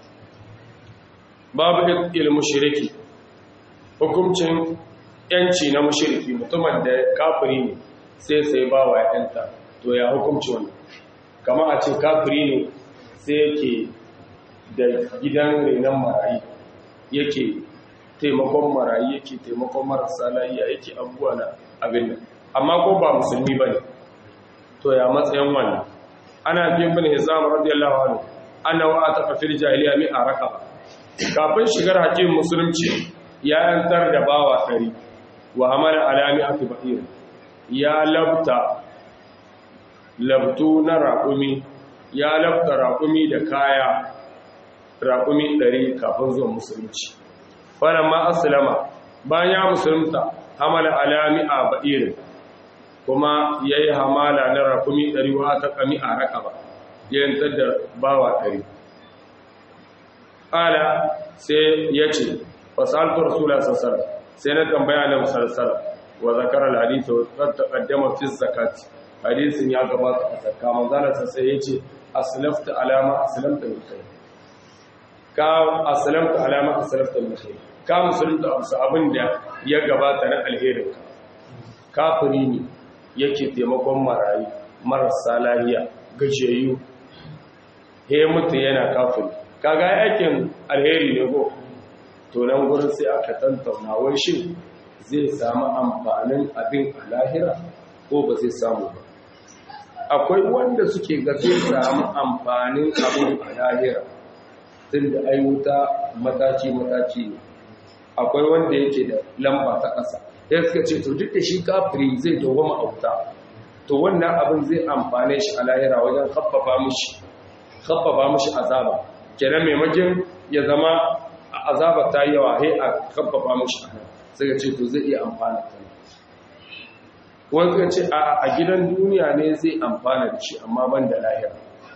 babu ilmu shiriki hukuncin yanci na mashiriki mutumin da kafiri ne sai sai ba wa yanta to ya hukunci wannan kama a ce kafiri ne sai yake da gidan renon marayi yake taimakon marayi yake taimakon marasa layiya yake abubuwa na abin nan amma ko ba musulmi ba ne to ya matsayin wannan ana biyan bin hizam radiyallahu anhu annahu ataqa fil jahiliya mi araka kafin shigar hakim musulunci ya yantar da bawa ɗari wa hamala alami akba'ir ya labta labtu na raƙumi ya labta raƙumi da kaya raƙumi ɗari kafin zuwa musulunci wannan ma aslama bayan ya musulunta hamala alami a ba'irin kuma ya yi hamala na raƙumi ɗari wa ta ƙami a raƙaba ya yantar da bawa ɗari ƙala sai ya ce fasaltu rasula sassara sai na tambaya na musalsala wa zakarar hadisa wa taƙaddama fi zakati hadisin ya gabata a zakka manzanarsa sai ya ce aslafta alama aslamta min khair ka aslamta alama aslamta min khair ka musulunta abu abin da ya gabata na alherin ka kafiri ne yake taimakon marayu marasa lahiya gajiyayyu he mutu yana kafiri kaga aikin alheri ne ko to nan gurin sai aka tantauna wai shin zai samu amfanin abin a lahira ko ba zai samu ba akwai wanda suke ga zai samu amfanin abin a lahira tun da ayyuta mataki-mataki ne akwai wanda yake da lamba ta ƙasa ya suka ce to duk da shi kafiri zai dogoma a wuta to wannan abin zai amfane shi a lahira wajen haffafa mushi haffafa mushi azaba kenan maimakon ya zama azaba ta yi yawa he a haffafa mushi a nan suka ce to zai iya amfana ta wani suka ce a gidan duniya ne zai amfana da shi amma ban da lahira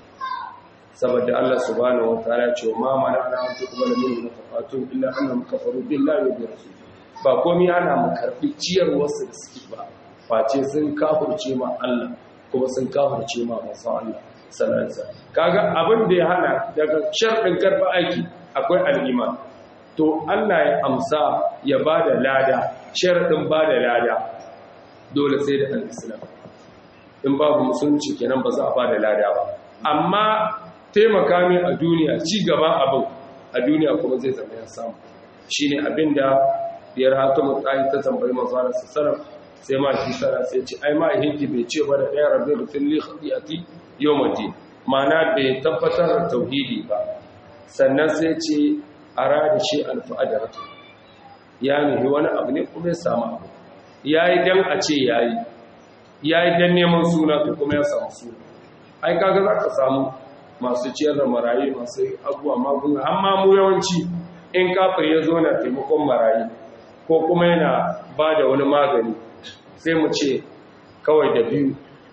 saboda Allah subhanahu wataala ya ce ma mana ana an tuqbala minhum nafaqatun illa annahum kafaru billahi wa bi rasulih ba komai ana mu karbi ciyar wasu da suke ba face sun kafirce ma Allah kuma sun kafirce ma manzon Allah sallallahu alaihi wasallam kaga abin da ya hana daga sharɗin karba aiki akwai al-iman to Allah ya amsa ya bada lada sharadin bada lada dole sai da al-islam in babu musulunci kenan ba za a bada lada ba amma taimaka min a duniya ci gaban abin a duniya kuma zai zama ya samu shine abinda biyar hatimu tsayi ta tambayi manzana sassarar sai ma shi sara sai ce ai ma hinki bai ce ba da ɗaya rabin rufin li khadiyati yawmati ma'ana bai tabbatar da tauhidi ba sannan sai ce arada shi alfa'adaratu ya nuhi wani abu ne kuma ya samu abu yayi dan a ce yayi yayi dan neman suna to kuma ya samu suna ai kaga za ka samu masu ciyar da marayi masu abuwa magunguna amma mu yawanci in kafir ya zo na taimakon marayi ko kuma yana ba da wani magani sai mu ce kawai da biyu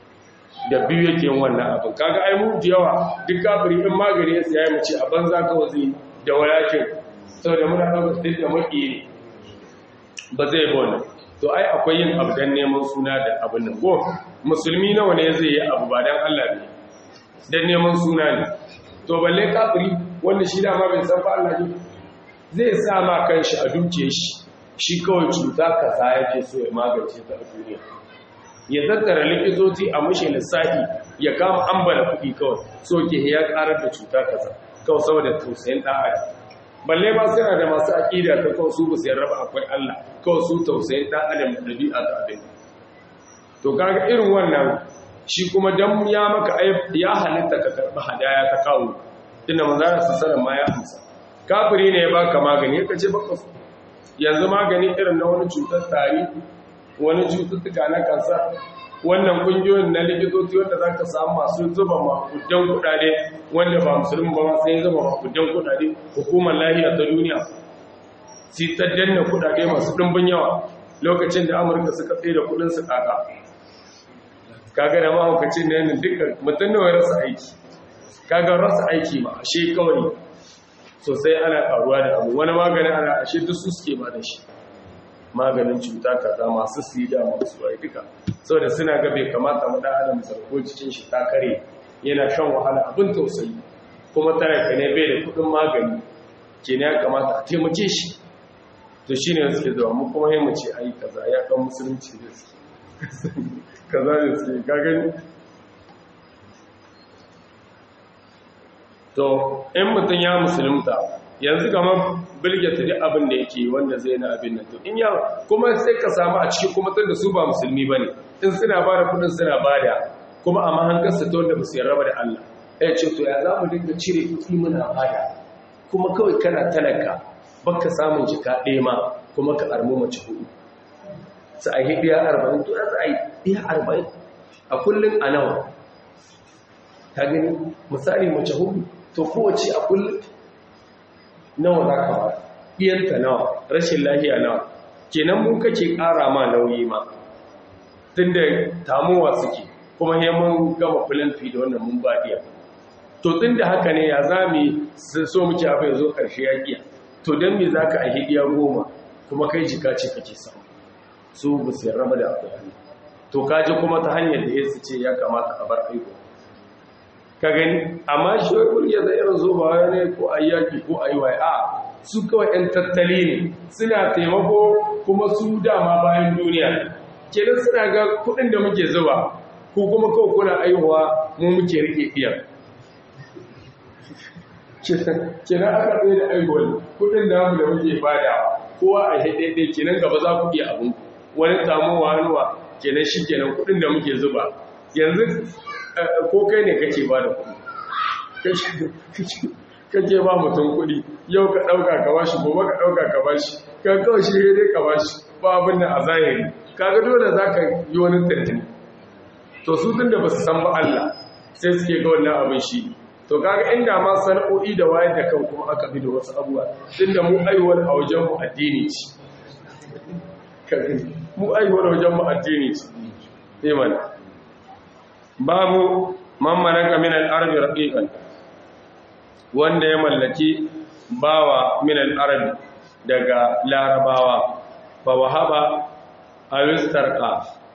da biyu yake yin wannan abin kaga ai mu da yawa duk kafiri in magani ya siya mu ce a banza kawai zai da walakin saboda muna ɗaukar duk da maki ne ba zai ba wannan to ai akwai yin abu don neman suna da abin nan ko musulmi nawa ne zai yi abu ba don allah ne don neman suna ne to balle kafiri wanda shi dama bai san ba allah ne zai sa ma kanshi a duke shi shi kawai cuta kaza yake so ya magance ta a duniya ya tattara likitoci a mashi lissafi ya kama ambala kuɗi kawai so ke ya ƙarar da cuta kaza kawai saboda tausayin ɗan adam balle ba suna da masu aƙida ta kawai su ba su yarraba akwai Allah kawai su tausayin ɗan adam da ɗabi'a ta abin to kaga irin wannan shi kuma dan ya maka ya halitta ka karɓi hadaya ta kawo tunda manzara sallallahu ma ya amsa kafiri ne ya baka magani ya ce baka so yanzu magani irin na wani cutar tari wani cututtuka na kansa wannan kungiyoyin na likitoci wanda za ka samu masu zuba makudan kudade wanda ba musulun ba masu yin zuba makudan kudade hukumar lahiya ta duniya si ta danna kudade masu ɗimbin yawa lokacin da amurka suka tsaye da kudinsu kaka kaga da mahaukacin da yanin duka mutum nawa rasa aiki kaga rasa aiki ma ashe kawai sosai ana karuwa da abu wani maganin ana ashe duk su suke ba da shi maganin cuta kaza masu sida masu wai duka saboda suna ga bai kamata mu dan adam sarko cikin shi ta kare yana shan wahala abin tausayi kuma talaka ne bai da kudin magani kenan ya kamata a taimake shi to shine suke zuwa mu kuma sai mu ce ai kaza ya kan musulunci da su kaza da su ka gani to in mutum ya musulunta yanzu kamar bilgeta duk abin da yake wanda zai na abin nan to in ya kuma sai ka samu a cikin kuma tun da su ba musulmi ba ne in suna ba da kudin suna ba da kuma a mahankarsa ta wanda ba su yarraba da Allah ya ce to ya za mu dinga cire kuɗi muna bada kuma kawai kana talaka baka samun jika ɗaya ma kuma ka armu mace hudu su a yi ɗaya arba'in to ya za a yi ɗaya arba'in a kullum a nawa ta gani misali mace hudu to kowace a kullum nawa za ka ba ɗiyanta nawa rashin lahiya nawa kenan mu kake ƙara ma nauyi ma tun da tamuwa suke kuma he mun gama filanfi da wannan mun ba iya to tun da haka ne ya za mu so muke abu ya zo ƙarshe ya ƙiya to don me za ka a hidiya goma kuma kai jika ce kake samu su ba su yarraba da abu to kaji kuma ta hanyar da ya ce ya kamata a bar aiko ka gani amma shi wai kurge da irin zuba ne ko a yaki ko a yi wa a su kawai 'yan tattali ne suna taimako kuma su dama bayan duniya kenan suna ga kudin da muke zuba ko kuma kawai kuna aihuwa mu muke rike iyan kenan aka tsaye da aihuwar kudin da mu da muke bada kowa a haɗe kenan gaba za ku iya abin wani tamowa hannuwa kenan shi kenan kudin da muke zuba yanzu ko kai ne kake ba da kudi kake ba mutum kudi yau ka ɗauka ka bashi gobe ka ɗauka ka bashi ka kawai shi dai ka bashi ba abin da a zahiri kaga dole za ka yi wani tattali to su tun da ba su san ba Allah sai suke ga wannan abin shi to kaga inda ma sana'o'i da wayar da kan kuma aka bi da wasu abubuwa tun da mu aiwar a wajen mu addini ce mu aiwar wajen mu addini ce imana babu man malaka min al-arabi raqiqan wanda ya mallaki bawa min al-arabi daga larabawa fa wahaba awistarqa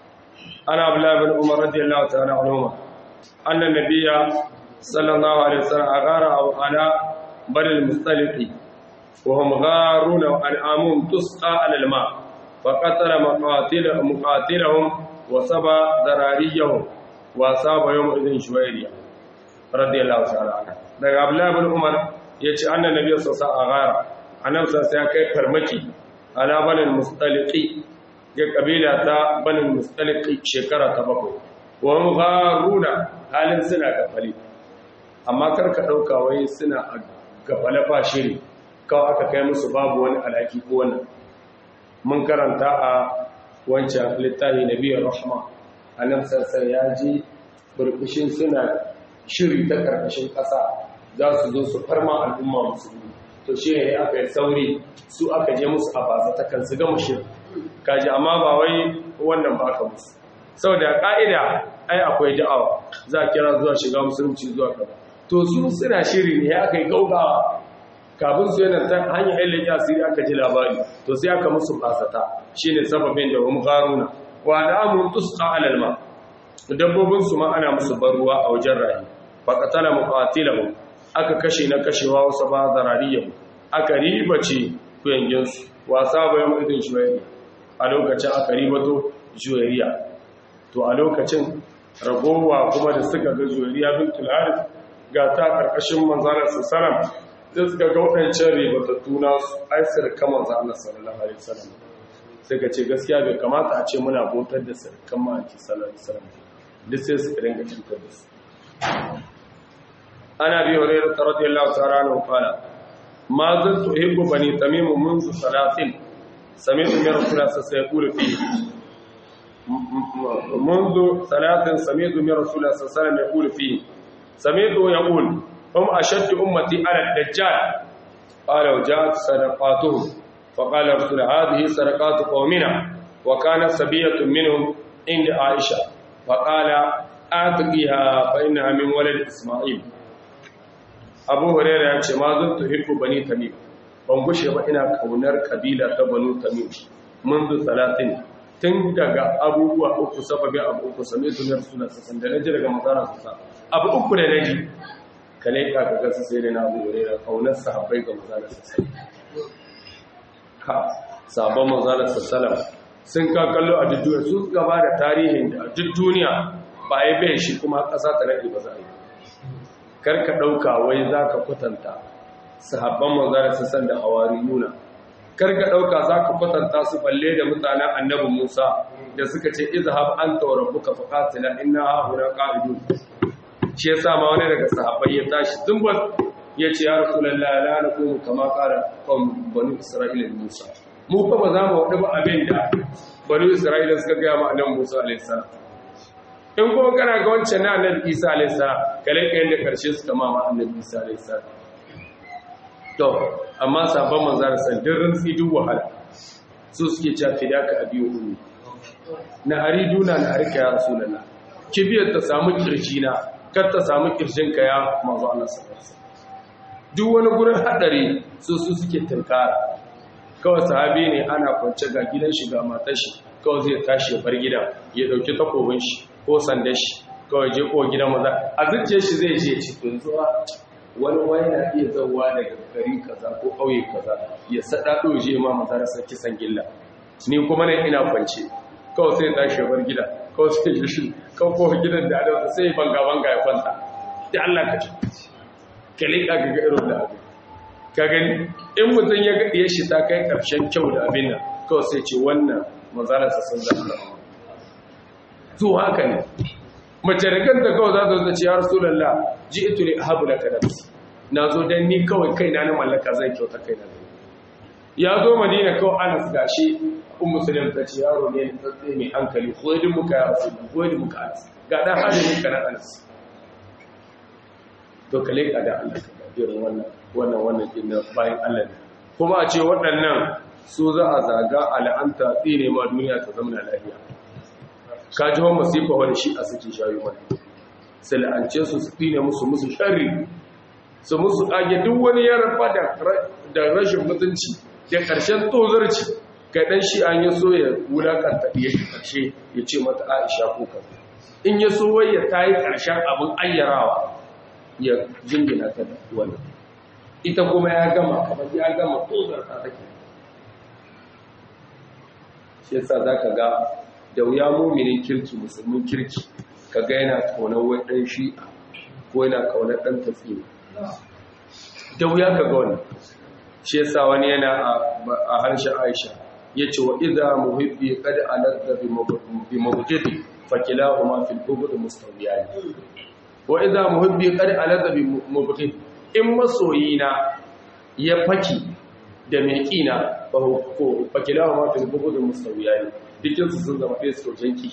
ana abdullah bin umar radiyallahu ta'ala anhu anna nabiyya sallallahu alaihi wasallam agara ala bani al-mustaliqi wa hum gharuna al-amum tusqa ala al-ma fa qatala maqatilahum muqatilahum wa saba darariyahum wasa ba yau idin shuwairiya radiyallahu ta'ala anha daga abdullahi ibn umar yace annan nabiy sallallahu alaihi wasallam annabi sallallahu ya kai farmaki ala banil mustaliqi ga kabila ta banil mustaliqi shekara ta bakwai wa hum gharuna halin suna gafali amma karka dauka wai suna gafala ba shiri kawai aka kai musu babu wani alaki ko wannan mun karanta a wancan littafi nabiyar rahma annabi sassan ya ji burbushin suna shiri ta karkashin ƙasa za su zo su farma al'umma musulmi to shi ne aka yi sauri su aka je musu a baza ta kan su gama shiri kaji amma ba wai wannan ba aka musu sau da ƙa'ida ai akwai da'awa za a kira zuwa shiga musulunci zuwa kaza to su suna shiri ne aka yi gaugawa kafin su yana ta hanyar ilin asiri aka ji labari to sai aka musu basata shine sababin da hum garuna wa al'amun tusqa alal ma dabbobin su ma ana musu barruwa a wajen rayi fa qatala muqatilahum aka kashe na kashewa wasu ba zarariyam aka ribace kuyangin su wasa bayan idin shuwairi a lokacin aka ribato juwariya to a lokacin ragowa kuma da suka ga juwariya bintul harith ga ta karkashin manzalar sallallahu da suka ga waɗancan ribatattu na su aisir kamar zanen sallallahu alaihi wasallam sai ka ce gaskiya bai kamata a ce muna bautar da sarkan ma'aiki sallallahu alaihi wasallam duk sai su ringa cutar da su ana bi hore da radiyallahu ta'ala na kwana ma zan tuhibbu bani tamim منذ salatin سمعت من رسول الله صلى الله عليه وسلم يقول فيه منذ ثلاث سمعت من رسول الله صلى الله عليه وسلم يقول فيه سمعت يقول هم أشد أمتي على الدجال قال وجاءت صدقاتهم فقال رسول هذه صدقات قومنا وكان سبية منهم عند عائشة فقال أعتقيها فإنها من ولد إسماعيل أبو هريرة يقول ما زلت أحب بني تميم ban gushe ba ina kaunar kabila ta banu tamim منذ salatin tun daga abubuwa uku sababin abu uku same su ne suna sassan da naji daga mazara su sa abu uku da naji kale ka ga gasu sai da na abu wure da kaunar sahabbai ga mazara sassan ka sabon mazara sassalam sun ka kallo a duk duniya su gaba da tarihin da a duk duniya ba ya bai shi kuma ƙasa ta rage ba za a yi karka ɗauka wai za ka kwatanta sahabban manzara su san da hawariyuna karka dauka zaka kwatanta su balle da mutanen annabi Musa da suka ce izhab anta wa rabbuka faqatila inna huna qa'idun shi yasa ma wani daga sahabbai ya tashi zumbal yace ya rasulullahi la naqumu kama qala qawm banu isra'ila Musa mu fa ba za mu wadi ba abin da banu isra'ila suka ga ma annabi Musa alayhi salam in kuma kana ga wancan na annabi Isa alayhi salam kale kai da karshe suka ma ma annabi Isa alayhi salam to amma sabon manzara sandin rantsi duk wahala su suke cewa fidaka a biyu ulu na hari duna na harka ya rasulullah kibiyar ta samu kirji na kar ta samu kirjin ka ya manzo Allah sallallahu duk wani gurin hadari su su suke tunkara kawai sahabi ne ana kwance ga gidan shi ga matar shi kawai zai tashi ya bar gidan ya dauki takobin shi ko sandar shi kawai je ko gidan maza a zuciyar shi zai je ci tunzuwa wani wani na iya zauwa daga gari kaza ko ƙauye kaza ya saɗa ɗoje ma mazarasa kisan gilla ni kuma nan ina kwance kawai sai tashi bar gida kawai sai ya shi kawai ko gidan da adam sai banga banga ya kwanta da Allah ka ci ka liƙa ga ga irin da abu ka gani in mutum ya gaɗiye shi ta kai ƙarshen kyau da abin nan kawai sai ce wannan mazarasa sun zama zuwa haka ne mace da kanta kawai za ta zo ce ya rasulallah ji ito ne ahabu laka nafsi na zo dan ni kawai kaina na mallaka zai kyauta kaina ya zo madina kawai anas gashi un musulun ta ce yaro ne tsatsi mai hankali koyidin muka ya rasu koyidin muka anas ga dan hajjin ka na anas to kale ka da Allah ka irin wannan wannan wannan din bayan Allah ne kuma a ce waɗannan su za a zaga al'anta tsine ma duniya ta zama lafiya ka ji wa masifa wani shi a suke shayi mana sai la'ance su su tsine musu musu shari su musu age duk wani ya rafa da rashin mutunci da ƙarshen tozarci ga ɗan shi an yi so ya wulakanta ya ƙarshe ya ce mata aisha ko kan in ya so wai ya ta yi ƙarshen abin ayyarawa ya jingina ta da wannan ita kuma ya gama kamar ya gama tozarta take shi yasa za ka ga da wuya muminin kirki musulmin kirki ka ga yana kaunar wani ɗan shi'a ko yana kaunar ɗan tafiya da wuya ka ga wani shi yasa wani yana a harshen aisha ya ce wa iza muhibbi kada aladda bi mabujidi fakilahu ma fil ubud mustawiyani wa iza muhibbi kada aladda bi mabujidi in masoyina ya faki da mai kina fakilahu ma fil ubud mustawiyani dukinsu sun zama ɗaya sojanki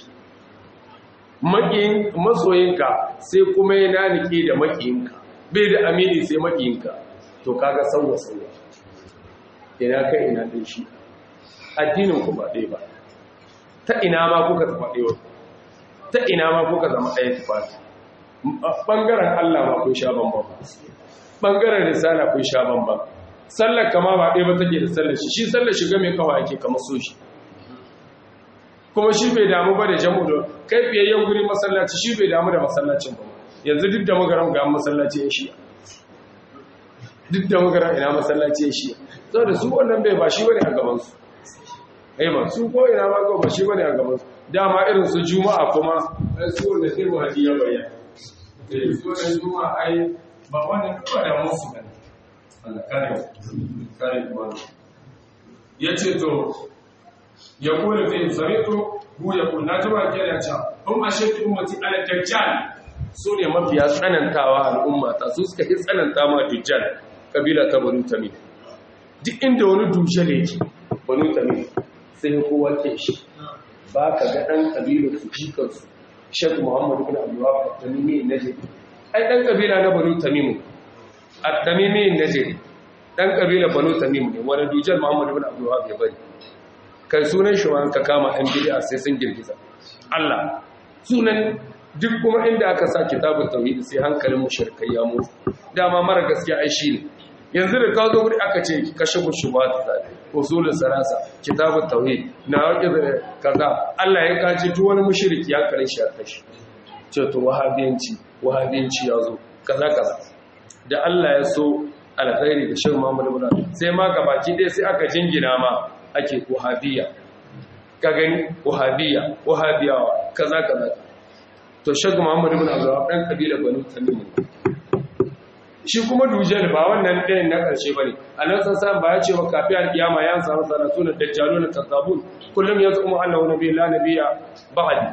masoyinka sai kuma ya nanike da makiyinka bai da amini sai makiyinka to kaga sauwa sauwa ina kai ina ɗin shi addinin ku ba ɗaya ba ta ina ma kuka zama ɗaya ta ina ma kuka zama ɗaya tufati ɓangaren allah ma kun sha bambam ɓangaren risala kun sha bambam sallar kama ba ɗaya ba take da sallar shi shi sallar shiga mai kawa yake kama so shi kuma shi bai damu ba da jamu da kai fiyayyen guri masallaci shi bai damu da masallacin ba yanzu duk da magaran ga masallaci ya shiya duk da magaran ina masallaci ya shiya sau da su wannan bai ba shi wani a gabansu ai ba su ko ina ba ba shi wani a gabansu dama irin su juma'a kuma su wanda sai mu hadiya bayyana su wanda juma'a ai ba wani ba da musu ne Allah kare kare ya ce to ya kone fi sami'tu hu ya kunna jama'a kenan can hum ashaddu ummati ala dajjal su ne mafiya tsanantawa al'umma ta su suka yi tsananta ma dajjal kabila ta banu tamim duk inda wani dushe da yake banu tamim sai kowa ke shi ba ka ga ɗan ƙabilar su jikansu shek muhammadu bin abdullahi tamimi najeri ai ɗan ƙabila na banu tamimu a tamimi najeri ɗan ƙabila banu tamimu ne wani dujar muhammadu bin abdullahi ya bari kai sunan shi ka kama ɗan bid'a sai sun girgiza Allah sunan duk kuma inda aka sa kitabun tauhid sai hankalin mushrikai ya mutu dama mara gaskiya ai shi ne yanzu da ka zo wuri aka ce kashe mushubat zabi usulul sarasa kitabut tauhid na wake da kaza Allah ya kaji duk wani mushriki ya kare shi a kashi ce to wahabiyanci wahabiyanci ya zo kaza kaza da Allah ya so alkhairi da shehu Muhammad ibn sai ma gabaki dai sai aka jingina ma ake wahabiyya ka gani wahabiyya wahabiyawa kaza kaza to shehu Muhammad ibn Abdullah dan kabila Banu Tamim shi kuma dujjal ba wannan ɗayan na ƙarshe ba ne a nan sassan ba ya ce wa kafi alƙiyama ya samu sanatu na dajjalu na kazzabun kullum ya zama annahu nabi la nabiya ba'di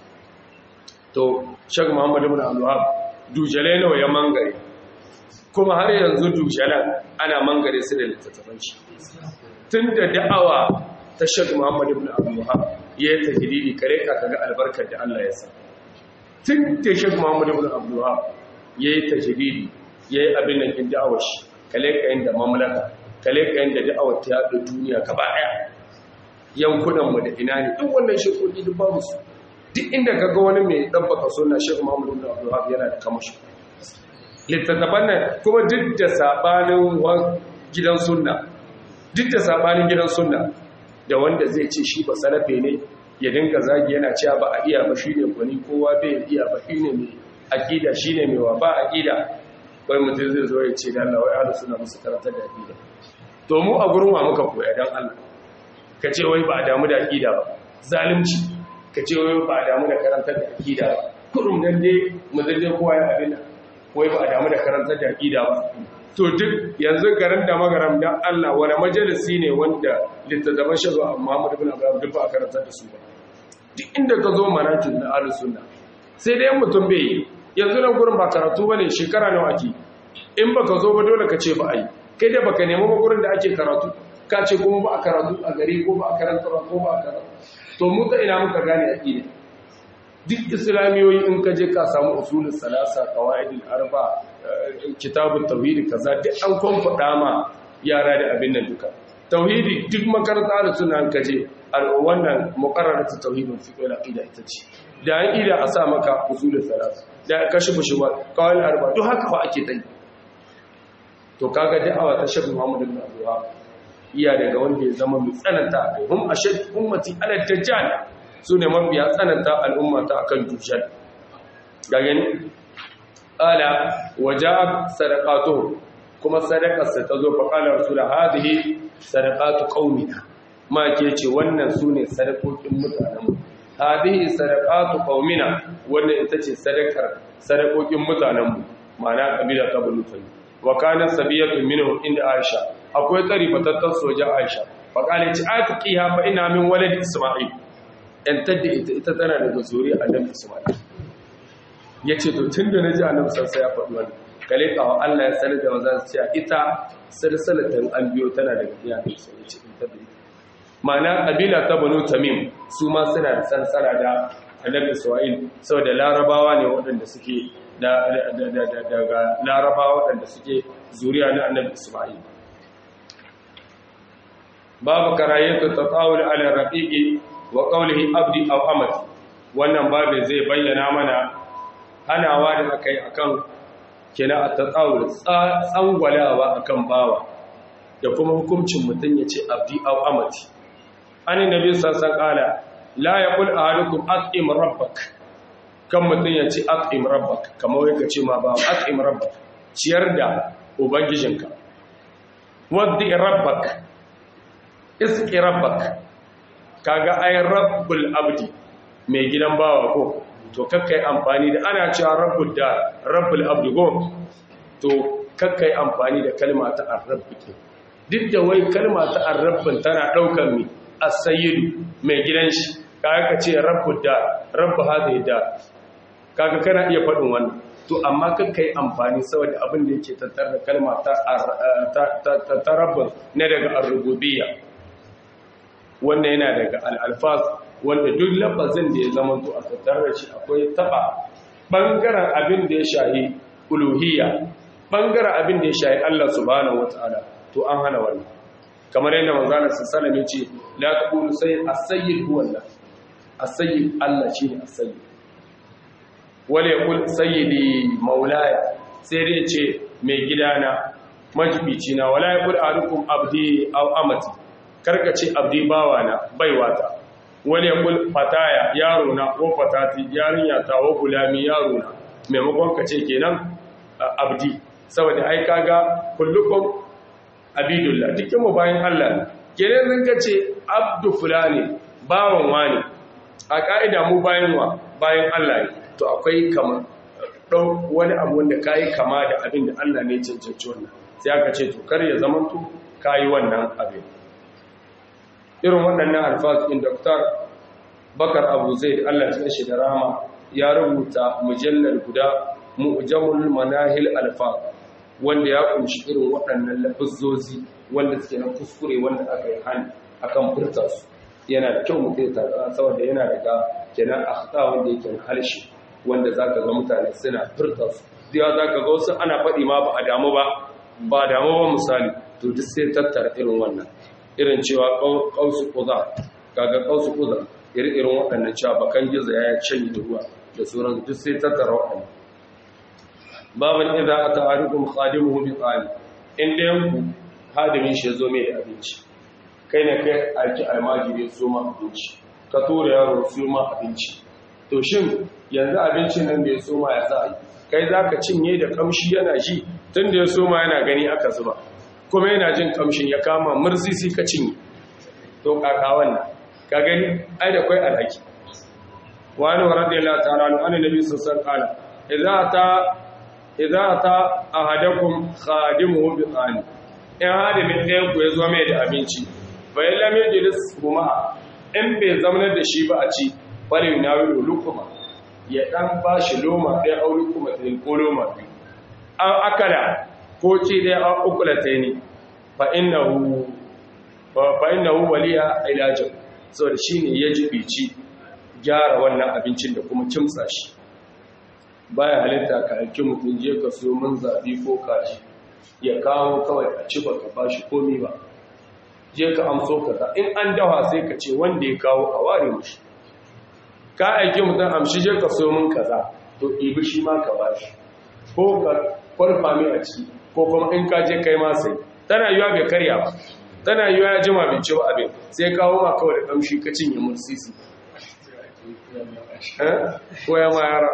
to shag muhammad ibn abdullah dujjalai nawa ya mangare kuma har yanzu dujjalan ana mangare su da littattafan shi tun da da'awa ta shag muhammad ibn abdullah ya yi tahdidi kare ka kaga albarkar da Allah ya sa tun da shag muhammad ibn abdullah ya yi tahdidi ya yi abin nan kin da'awar shi kale ka yin da mamlaka kale ka yin da da'awar ta yaɗa duniya gaba ɗaya yankunanmu da ina ne duk wannan shekoki duk babu su duk inda ka ga wani mai ɗabbaka suna shekhu muhammadu bin abdullahi yana da kamashi littattafan nan kuma duk da saɓanin gidan sunna duk da saɓanin gidan sunna da wanda zai ce shi ba salafe ne ya dinga zagi yana cewa ba a iya ba shi ne gwani kowa bai iya ba shi ne mai aƙida shi ne mai wa ba aƙida wai mutum zai zo ya ce da Allah wai ahlus sunna musu karanta da aqida to mu a gurin wa muka koya dan Allah ka ce wai ba a damu da aqida ba zalunci ka ce wai ba a damu da karanta da aqida ba kurum dan dai mu zaje kowa ya abin wai ba a damu da karanta da aqida ba to duk yanzu garin da magaram dan Allah wani majalisi ne wanda littattafan shazo Muhammad ibn Abdullah duk ba a karanta da su ba duk inda ka zo manakin na ahlus sunna sai dai mutum bai yi yanzu nan gurin ba karatu bane shekara nawa ake in baka zo ba dole ka ce ba ai kai da baka nemi ba gurin da ake karatu ka ce kuma ba a karatu a gari ko ba a karanta ba ko ba a karatu to mu ta ina muka gane aqida duk islamiyoyi in ka je ka samu usulul salasa qawaidul arba kitabut tauhid kaza duk an konfada ma yara da abin nan duka tauhidi duk makaranta da suna ka je wannan muqarraratu tauhidul fiqh wal aqida ita ce da an ida a sa maka usulul salasa da kashi bushewa kawai arba duk haka fa ake tsayi to kaga da'awa ta shafi Muhammad ibn Abdullah iya daga wanda ya zama mai tsananta kai hum ashad ummati ala dajjal sune mafiya tsananta al'umma ta akan dujjal ga gani ala waja sadaqatuhu kuma sadakarsa ta zo fa qala rasul hadhihi sadaqatu qaumina ma ke ce wannan sune sadakokin mutanen mu hadhihi sadaqatu qaumina wannan ita ce sadakar sadakokin mutanenmu ma'ana kabila ta banu tayyib wa kana sabiyatu minhum inda aisha akwai tsari fatattar soja aisha fa kana ci atqiha fa ina min walad isma'il dan tadda ita ita tana daga zuriya annabi isma'il yace to tunda naji annabi sai ya faɗi wannan kale kawo Allah ya sanar da wazan cewa ita salsalatan an biyo tana daga iyayen sai yace ita da ma'ana kabila ta banu tamim su ma suna da sansara da annabi isra'il saboda larabawa ne waɗanda suke daga larabawa waɗanda suke zuriya na annabi isra'il babu karayyatu tatawul ala raqiqi wa qawlihi abdi aw amati wannan babu zai bayyana mana hanawa da akai akan kina at-tatawul tsangwalawa akan bawa da kuma hukuncin mutun yace abdi aw amati an nabi sassan kala la ya kul ahadukum at'im rabbak kan mutun ya ce at'im rabbak kamar yake ce ma ba at'im rabbak ciyar da ubangijinka waddi rabbak iski rabbak kaga ay rabbul abdi mai gidan bawa ko to kakkai amfani da ana cewa rabbul da rabbul abdi go to kakkai amfani da kalma ta arrabbi duk da wai kalma ta arrabbin tana daukar mi as-sayyidu mai gidan shi kaga ka ce rabbu da rabbu hadhihi da kaga kana iya faɗin wannan to amma kakka yi amfani saboda abin da yake tattar da kalma ta tarabbas na daga arububiyya wanda yana daga al'alfaz wanda duk lafazin da ya zama to a tattar da shi akwai taba bangaren abin da ya shahi uluhiyya bangaren abin da ya shahi Allah subhanahu wataala to an hana wannan kamar yadda manzana sallallahu alaihi ce la taqulu sayyid as-sayyid huwa Allah as-sayyid Allah shine as-sayyid wala yaqul sayyidi maulaya sai dai ce mai gidana majibici na wala yaqul arukum abdi aw amati karka ce abdi bawana baiwata wala yaqul fataya yaro na ko fatati yarinya ta wa gulami yaro na maimakon ka ce kenan abdi saboda ai kaga kullukum abidullah dukkan mu bayan Allah kenan zan ka ce abdu fulani bawan wani a ka'ida mu bayan wa bayan Allah ne to akwai kama ɗau wani abu wanda ka yi kama da abin da Allah ne cancanci wannan sai aka ce to kar ya zama to ka yi wannan abin irin waɗannan alfaƙin doktor bakar abu zai Allah ya shi da rama ya rubuta mujallar guda mu'jamul manahil alfa wanda ya kunshi irin waɗannan lafazzozi wanda suke na kuskure wanda aka yi hani akan furta su yana da kyau mutum ya saboda yana daga kenan akhta wanda yake na harshe wanda za ka ga mutane suna furta su diya za ka ga wasu ana faɗi ma ba a damu ba ba damu ba misali to duk sai tattara irin wannan irin cewa ƙausu ƙuza kaga ƙausu ƙuza irin irin waɗannan cewa bakan gizo ya canyi da ruwa da sauran duk sai tattara waɗannan baban idza ata ahadukum khadimuhu bi qali in da yanku hadimin shi zo mai da abinci kai ne kai aiki almajiri su ma abinci ka tura yaro su ma abinci to shin yanzu abincin nan da ya soma ya za a yi kai za ka cinye da kamshi yana ji tun da ya soma yana gani aka zuba kuma yana jin kamshin ya kama mursisi ka cinye to kaka wannan ka gani ai da kwai alhaki wani wa radiyallahu ta'ala anhu annabi nabi sallallahu alaihi wasallam idza ta idza ta ahadakum khadimuhu bi qani in hadimin ɗayan ku ya zo mai da abinci fa lam yajlis huma in bai zamanar da shi ba a ci bari na wuri lukuma ya dan ba shi loma ɗaya au lukuma ta ko loma biyu an akala ko ce ɗaya an ukula ta ne fa innahu waliya ilajin saboda shi ne ya jibici gyara wannan abincin da kuma kimsa shi baya halitta ka aiki mutum je ka so mun zabi ko kaji ya kawo kawai a ci ba ka ba shi komi ba je ka amso kaza in an dawa sai ka ce wanda ya kawo a ware mushi ka aiki mutum amshi je ka so mun kaza to ibi shi ma ka bashi ko ka kwarfa mai a ciki ko kuma in ka je kai ma sai tana yiwa bai karya ba tana yiwa ya jima bai ci ba abin sai kawo ma kawai da kamshi ka cinye mursisi ko ya ma yara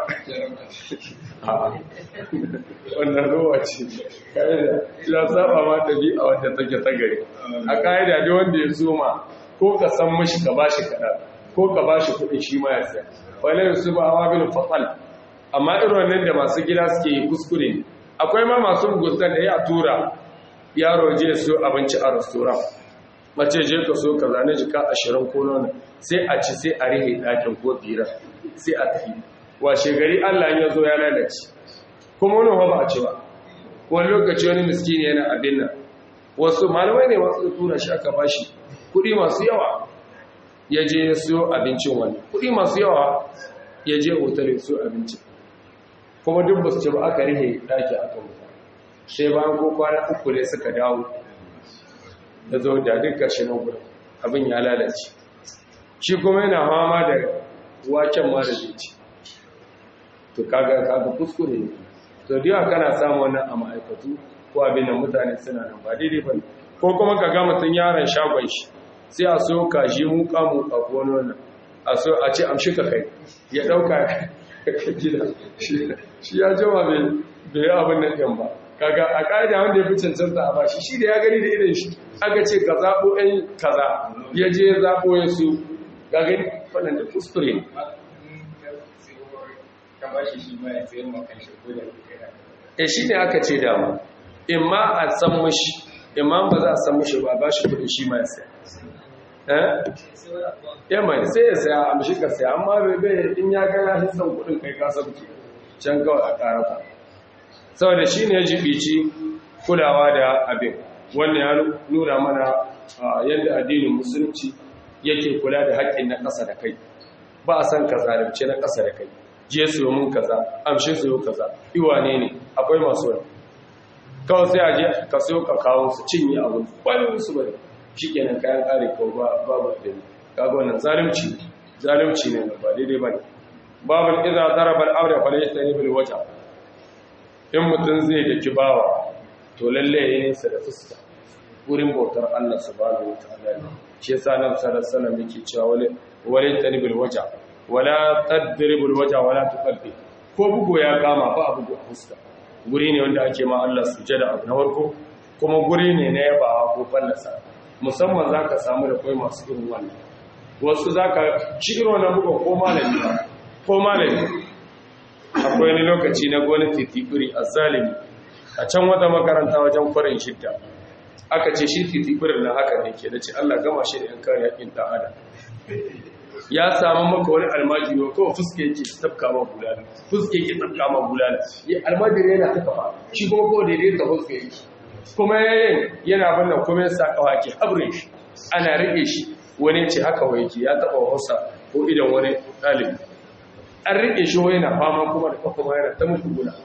wannan ruwa ce ya saba ma tabi a wanda take ta gari a ka'ida ne wanda ya zoma ko ka san mashi ka bashi kaɗan ko ka ba shi kuɗin shi ma ya saya wale su ba hawa bin fatal amma irin wannan da masu gida suke yi kuskure ne akwai ma masu muguntan da ya tura yaro je su abinci a restoran mace je ka so ka zane jika ashirin ko nuna sai a ci sai a rihe ɗakin ko bira sai a tafi washe gari allah ya zo ya lalace kuma wani ba a ci ba wani lokaci wani miskini yana abin nan wasu malamai ne masu tura shi aka bashi kuɗi masu yawa ya je ya siyo abincin wani kuɗi masu yawa ya je otal ya siyo abincin kuma duk ba su ce ba aka rihe ɗaki aka wuta sai bayan ko kwana uku ne suka dawo da zo da duk ƙarshe na gudun abin ya lalace shi kuma yana fama da waken ma da zai to kaga kaga kuskure ne to da kana samu wannan a ma'aikatu ko abin da mutane suna nan ba daidai ba ko kuma ka ga mutum yaron shagon shi sai a so kaji muka muka ko wannan a so a ce amshi ka kai ya dauka gida shi ya jama bai bai abin nan din ba kaga a kaida wanda ya fi cancanta a bashi shi da ya gani da irin shi aka ce ka zabo ɗan kaza ya je ya zabo ya su ga gani wannan da kuskure ne e shi ne aka ce dama in ma a san mashi in ma ba za a san mashi ba ba shi kudin shi ma ya saya ya mai sai ya saya a mashi ka saya amma bai in ya gana shi san kudin kai ka sauke can kawai a ƙarfa saboda shi ne ya jibici kulawa da abin wannan ya nuna mana yadda addinin musulunci yake kula da haƙƙin na ƙasa da kai ba a san ka zalunce na ƙasa da kai je su mun kaza amshe su kaza iwane ne akwai masu wani kawai sai a je ka siyo ka kawo su cinye abin wani su bane shi kenan kayan ƙare ko babu da ne kaga wannan zalunci zalunci ne ba daidai bane babu idza daraba al-amra fa laysa bil wajh in mutun zai daki bawa to lalle yayin nesa da fuska wurin bautar Allah subhanahu wataala shi yasa nan sallallahu alaihi wasallam yake cewa wale wale tanbil wajh wala tadribul wajh wala tuqabbi ko bugo ya kama ba bugo a fuska guri ne wanda ake ma Allah sujada abu na farko kuma guri ne na yabawa ko fallasa musamman zaka samu da kai masu irin wannan wasu zaka shi irin wannan bugo ko malami ko malami akwai wani lokaci na gwamnati titiri a zalimi a can wata makaranta wajen kwarin shidda aka ce shi titibirin na haka ne ke da ce Allah gama shi da yan kare yakin ɗan adam ya samu maka wani almajiri wa kawai fuske yake tafka ma bulala fuske yake tafka ma bulala ya almajiri yana ta kafa shi kuma ko daidai ta fuske yake kuma yayin yana bannan kuma ya sa kawa ke habre shi ana rike shi wani ce haka wa yake ya taba hausa ko idan wani ɗalibi an rike shi wani na fama kuma da kafa yana ta mutu gula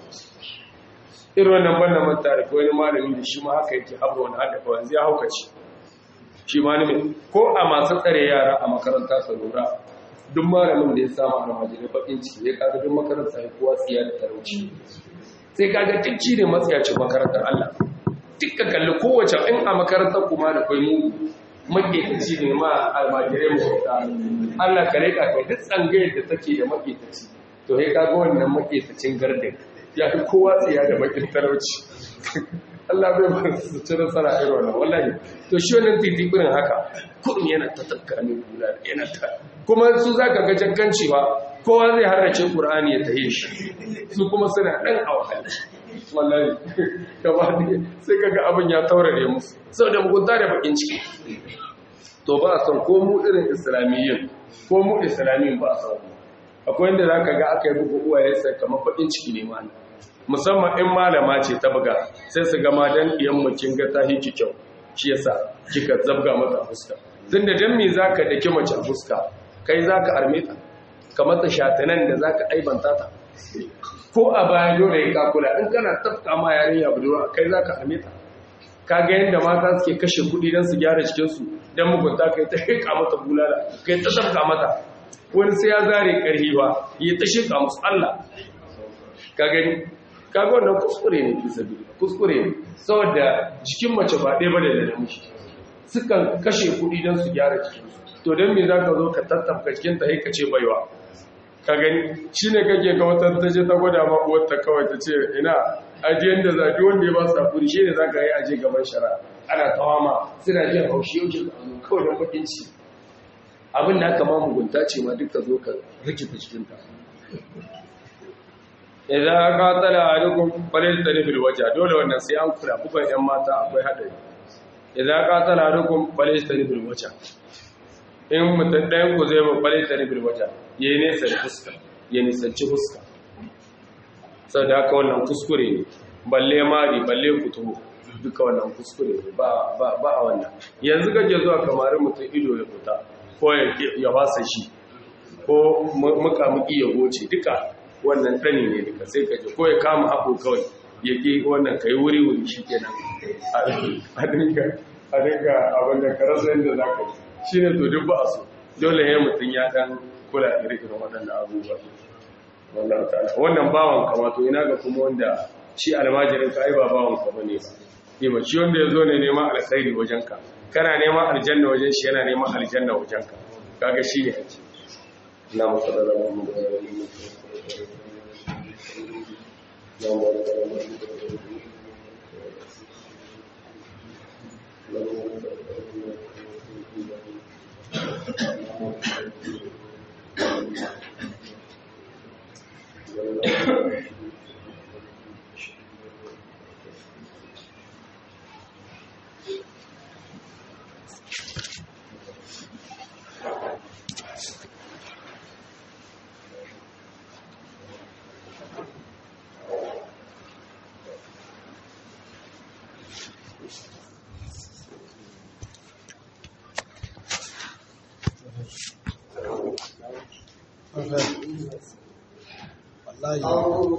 irin wannan bannan manta da wani malami da shi ma haka yake haɓa wani haɗa kawai zai haukaci shi malami ko a masu tsare yara a makaranta sa lura duk malamin da ya samu a ramajirai bakin ciki ya kaga duk makaranta ya kowa tsiya da talauci sai kaga tikci ne matsayacin makarantar Allah duk ka kalli kowace in a makarantar kuma da kwai mu maƙetaci ne ma almajirai mu Allah ka reka kai duk tsangayar da take da maƙetaci to ya kaga wannan maƙetacin gardin ya fi kowa tsiya da bakin talauci Allah bai ba su ci nasara irin wannan wallahi to shi wannan titibirin haka kudin yana ta tafka min kula yana ta kuma su zaka ga jakkancewa kowa zai harrace Qur'ani ya tahe shi su kuma suna dan awhal wallahi gaba ne sai kaga abin ya taurare musu saboda mugunta da bakin ciki to ba a san ko mu irin islamiyyin ko mu islamiyyin ba a san akwai inda za ka ga aka yi bugu uwaye sai kamar faɗin ciki ne mana musamman in malama ce ta buga sai su gama don ɗiyan makin ga ta hiki kyau shi yasa kika zabga mata a fuska tun da don me za ka daki mace a fuska kai za ka arme ta ka mata shatanan da za ka aibanta ta ko a baya dole ya kakula in kana tafka ma yarinya budurwa kai za ka arme ta ka ga yadda mata suke kashe kuɗi don su gyara cikinsu don mugunta kai ta hika mata bulala kai ta tafka mata wani sai ya zare ƙarfi ba ya ta shirka musu Allah ka gani ka ga wannan kuskure ne fi sabi kuskure ne saboda jikin mace ba ɗaya ba da da namiji sukan kashe kuɗi don su gyara jikinsu to don me za ka zo ka tattafka cikin ta ka ce baiwa ka gani shi ne kake ga wata ta ce ta gwada ma uwarta kawai ta ce ina ajiyan da zafi wanda ya ba su hakuri shi ne za ka yi aje gaban shara ana tawama suna jin haushi yau shi kawai don bakin ci abin da aka ma mugunta ce ma duka zo ka rikita cikinta idan aka tsala a dukkan falil da nufin waje dole wannan sai an kula bukan yan mata akwai haɗari idan aka tsala a dukkan falil da nufin waje in mutum ɗayan ku zai ba falil da nufin waje ya yi nesa da fuska ya nisanci fuska sau da haka wannan kuskure ne balle mari balle kutubu duka wannan kuskure ne ba a wannan yanzu kake zuwa kamarin mutum ido ya fita ko ya fasa shi ko mukamuki ya goce duka wannan ɗani ne duka sai kaje ko ya kama haɓo kawai ya ƙi wannan ka yi wuri-wuri shi kenan a dinga abin da ka rasa yadda za ka yi shi ne to duk ba a so dole ya mutum ya ɗan kula iri-irin waɗannan abubuwa wannan bawan kama to ina ga kuma wanda shi almajirin ka ai ba bawan ka bane ba ba shi wanda ya zo ne neman alkhairi wajenka kana neman aljanna wajen shi yana neman aljanna wajen ka kaga shi ne haji na musallar mu da layi أو